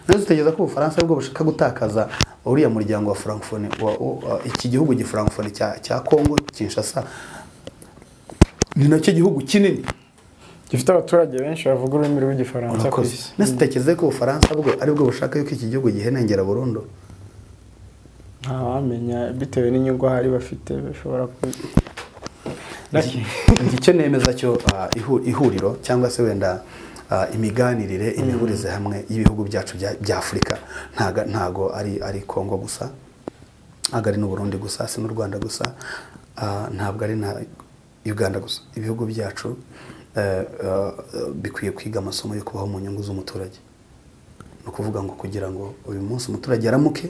none se utekereza ko ubufaransa aribwo bushaka gutakaza uriya muryango wa francophonie wa, wa, iki gihugu gifrancophonie cya, cya kongo kinshasa ni nacyo gihugu kinini gifite abaturage benshi bavuga ururimi rw'igifaransa ku Murakoze. isi nese utekereza ko ubufaransa bwo aribwo bushaka yuko iki gihugu gihenengera burundu ntawamenya bitewe n'inyungu ahari bafite bashobora ku- Naki- icyo nemeza cyo ah, ihu- ihuriro cyangwa se wenda ah, imiganirire imihurize hamwe y'ibihugu byacu bya bya afurika ntago ntago ari ari kongo gusa ntabwo ari n'u Burundi gusa si n'u Rwanda gusa ah, ntabwo ari na Uganda gusa ibihugu byacu eh, eh, eh, bikwiye kwiga amasomo yo kubaho mu nyungu z'umuturage ni ni ukuvuga ngo kugira ngo uyu munsi umuturage aramuke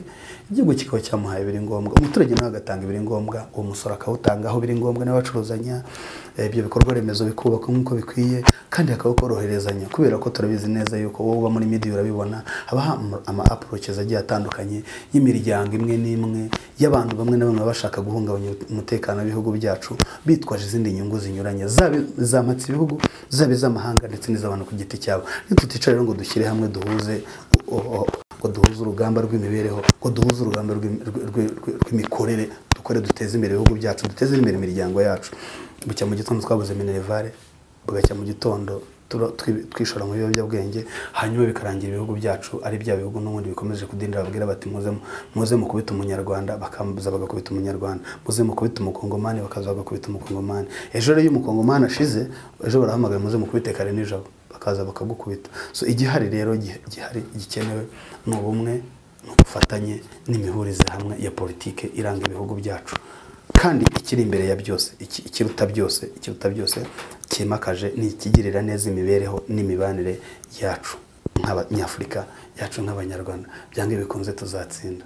igihugu kikaba cyamuhaye biri ngombwa umuturage nawe agatanga ibiri ngombwa uwo musoro akawutanga aho biri ngombwa n'abacuruzanya ibyo bikorwa remezo bikubakwa nk'uko bikwiye kandi hakawukoroherezanya kubera ko turabizi neza yuko wowe uba muri midi urabibona habaho ama approaches agiye atandukanye y'imiryango imwe n'imwe y'abantu bamwe na bamwe baba bashaka guhungabanya umutekano w'ibihugu byacu bitwaje izindi nyungu zinyuranye zaba izamatse ibihugu zaba iz'amahanga ndetse n'iz'abantu ku giti cyabo ntituticara rero ngo dushyire hamwe duhuze ngo duhuze urugamba rw'imibereho ngo duhuze urugamba rw'imikorere dukore duteze imbere ibihugu byacu duteze imbere imiryango yacu bucya mu gitondo twabuze minerivare bugacya mu gitondo twishora mu biyobyabwenge hanyuma bikarangira ibihugu byacu ari bya bihugu n'ubundi bikomeje kudindira babwira bati muze mukubita umunyarwanda bakamubuza bagakubita umunyarwanda muze mukubita umukongomani bakaza bagakubita umukongomani ejo rero iyo umukongomani ashize ejo barahamagara muze mukubite kare nijoro bakaza bakagukubita so igihari rero gihari gikenewe ni ubumwe ni ubufatanye n'imihurize hamwe ya politike iranga ibihugu byacu kandi ikiri imbere ya byose ikiruta byose ikiruta byose kimakaje ni ikigirira neza imibereho n'imibanire yacu nk'abanyafurika yacu nk'abanyarwanda byanga bikunze tuzatsinda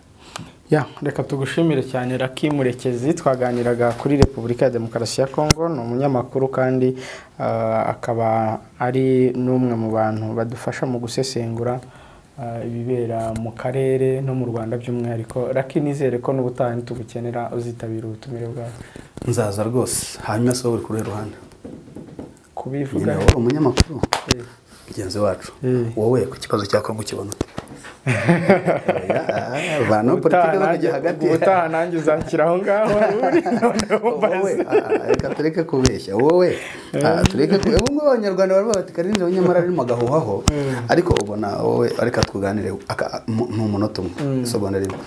ya reka tugushimire cyane raki murekezi twaganiraga kuri repubulika ya demokarasi ya kongo ni umunyamakuru kandi akaba ari n'umwe mu bantu badufasha mu gusesengura ibibera mu karere no mu rwanda by'umwihariko raki nizere ko n'ubutaha ntitugukenera uzitabira ubutumire bwawe nzaza rwose hanyuma si wowe uri kuruhe ruhande kubivuga nyine wowe umunyamakuru mugenzi wacu wowe ku kibazo cya kongo ukibona ute abantu politiki zo kujya hagati ubutaha nanjye uzakira aho ngaho reka tureke kubeshya wowe tureke kubeshya ubu ngubu abanyarwanda bari bati kari nijoro nyamara arimo agahuhaho ariko ubona wowe reka twuganire ni umunota umwe isobanura rimwe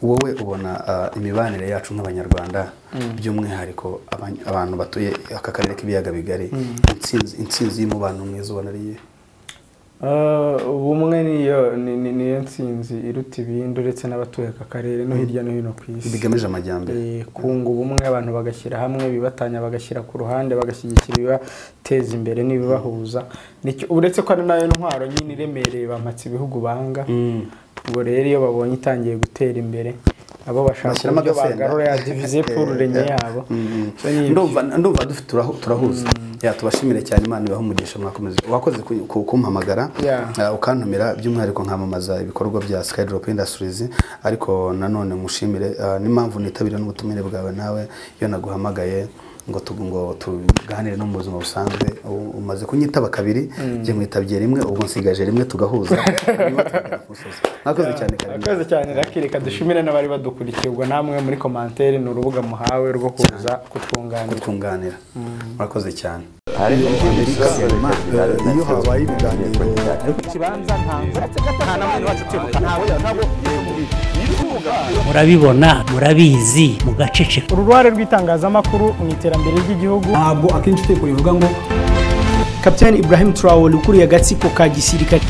wowe ubona imibanire yacu nk'abanyarwanda by'umwihariko abantu batuye aka karere k'ibiyaga bigari insinzi y'umubano mwiza ubona ari iyihe ubumwe niyo nsinzi iruta ibindi uretse n'abatuye aka karere no hirya no hino ku isi bigamije amajyambere kunga ubumwe abantu bagashyira hamwe bibatanya bagashyira ku ruhande bagashyigikira ibibateza imbere n'ibibahuza uretse ko ari nayo ntwaro nyine iremereye bamatse ibihugu banga ubwo rero iyo babonye itangiye gutera imbere abo bashaka uburyo bagarura ya divize pururenye yabo ndumva dufite turahuza tubashimire cyane imana ibaha umugisha mwakomeze wakoze kumpamagara ukantumira by'umwihariko nkamamaza ibikorwa bya skydrop industries ariko nanone mushimire n'impamvu nitabira n'ubutumire bwawe nawe iyo naguhamagaye ngo ngo tuganire no mu buzima busanzwe umaze kunyitaba kabiri njye nkwitabye rimwe ubwo nsigaje rimwe tugahuza mwakoze cyane mwakoze cyane reka dushimire n'abari badukurikiye ubwo namwe muri komantere ni urubuga muhawe rwo kuza kutwunganira murakoze cyane iyo habaye ibiganiro ikibanza nta n'abantu bacu utibuka ntawe ntabwo murabibona murabizi mugaceceka uruhare rw'itangazamakuru mu iterambere ry'igihugu ntabwo akenshi utekura bivuga ngo kapitani ibrahim turawoli ukuriye agatsiko ka gisirikare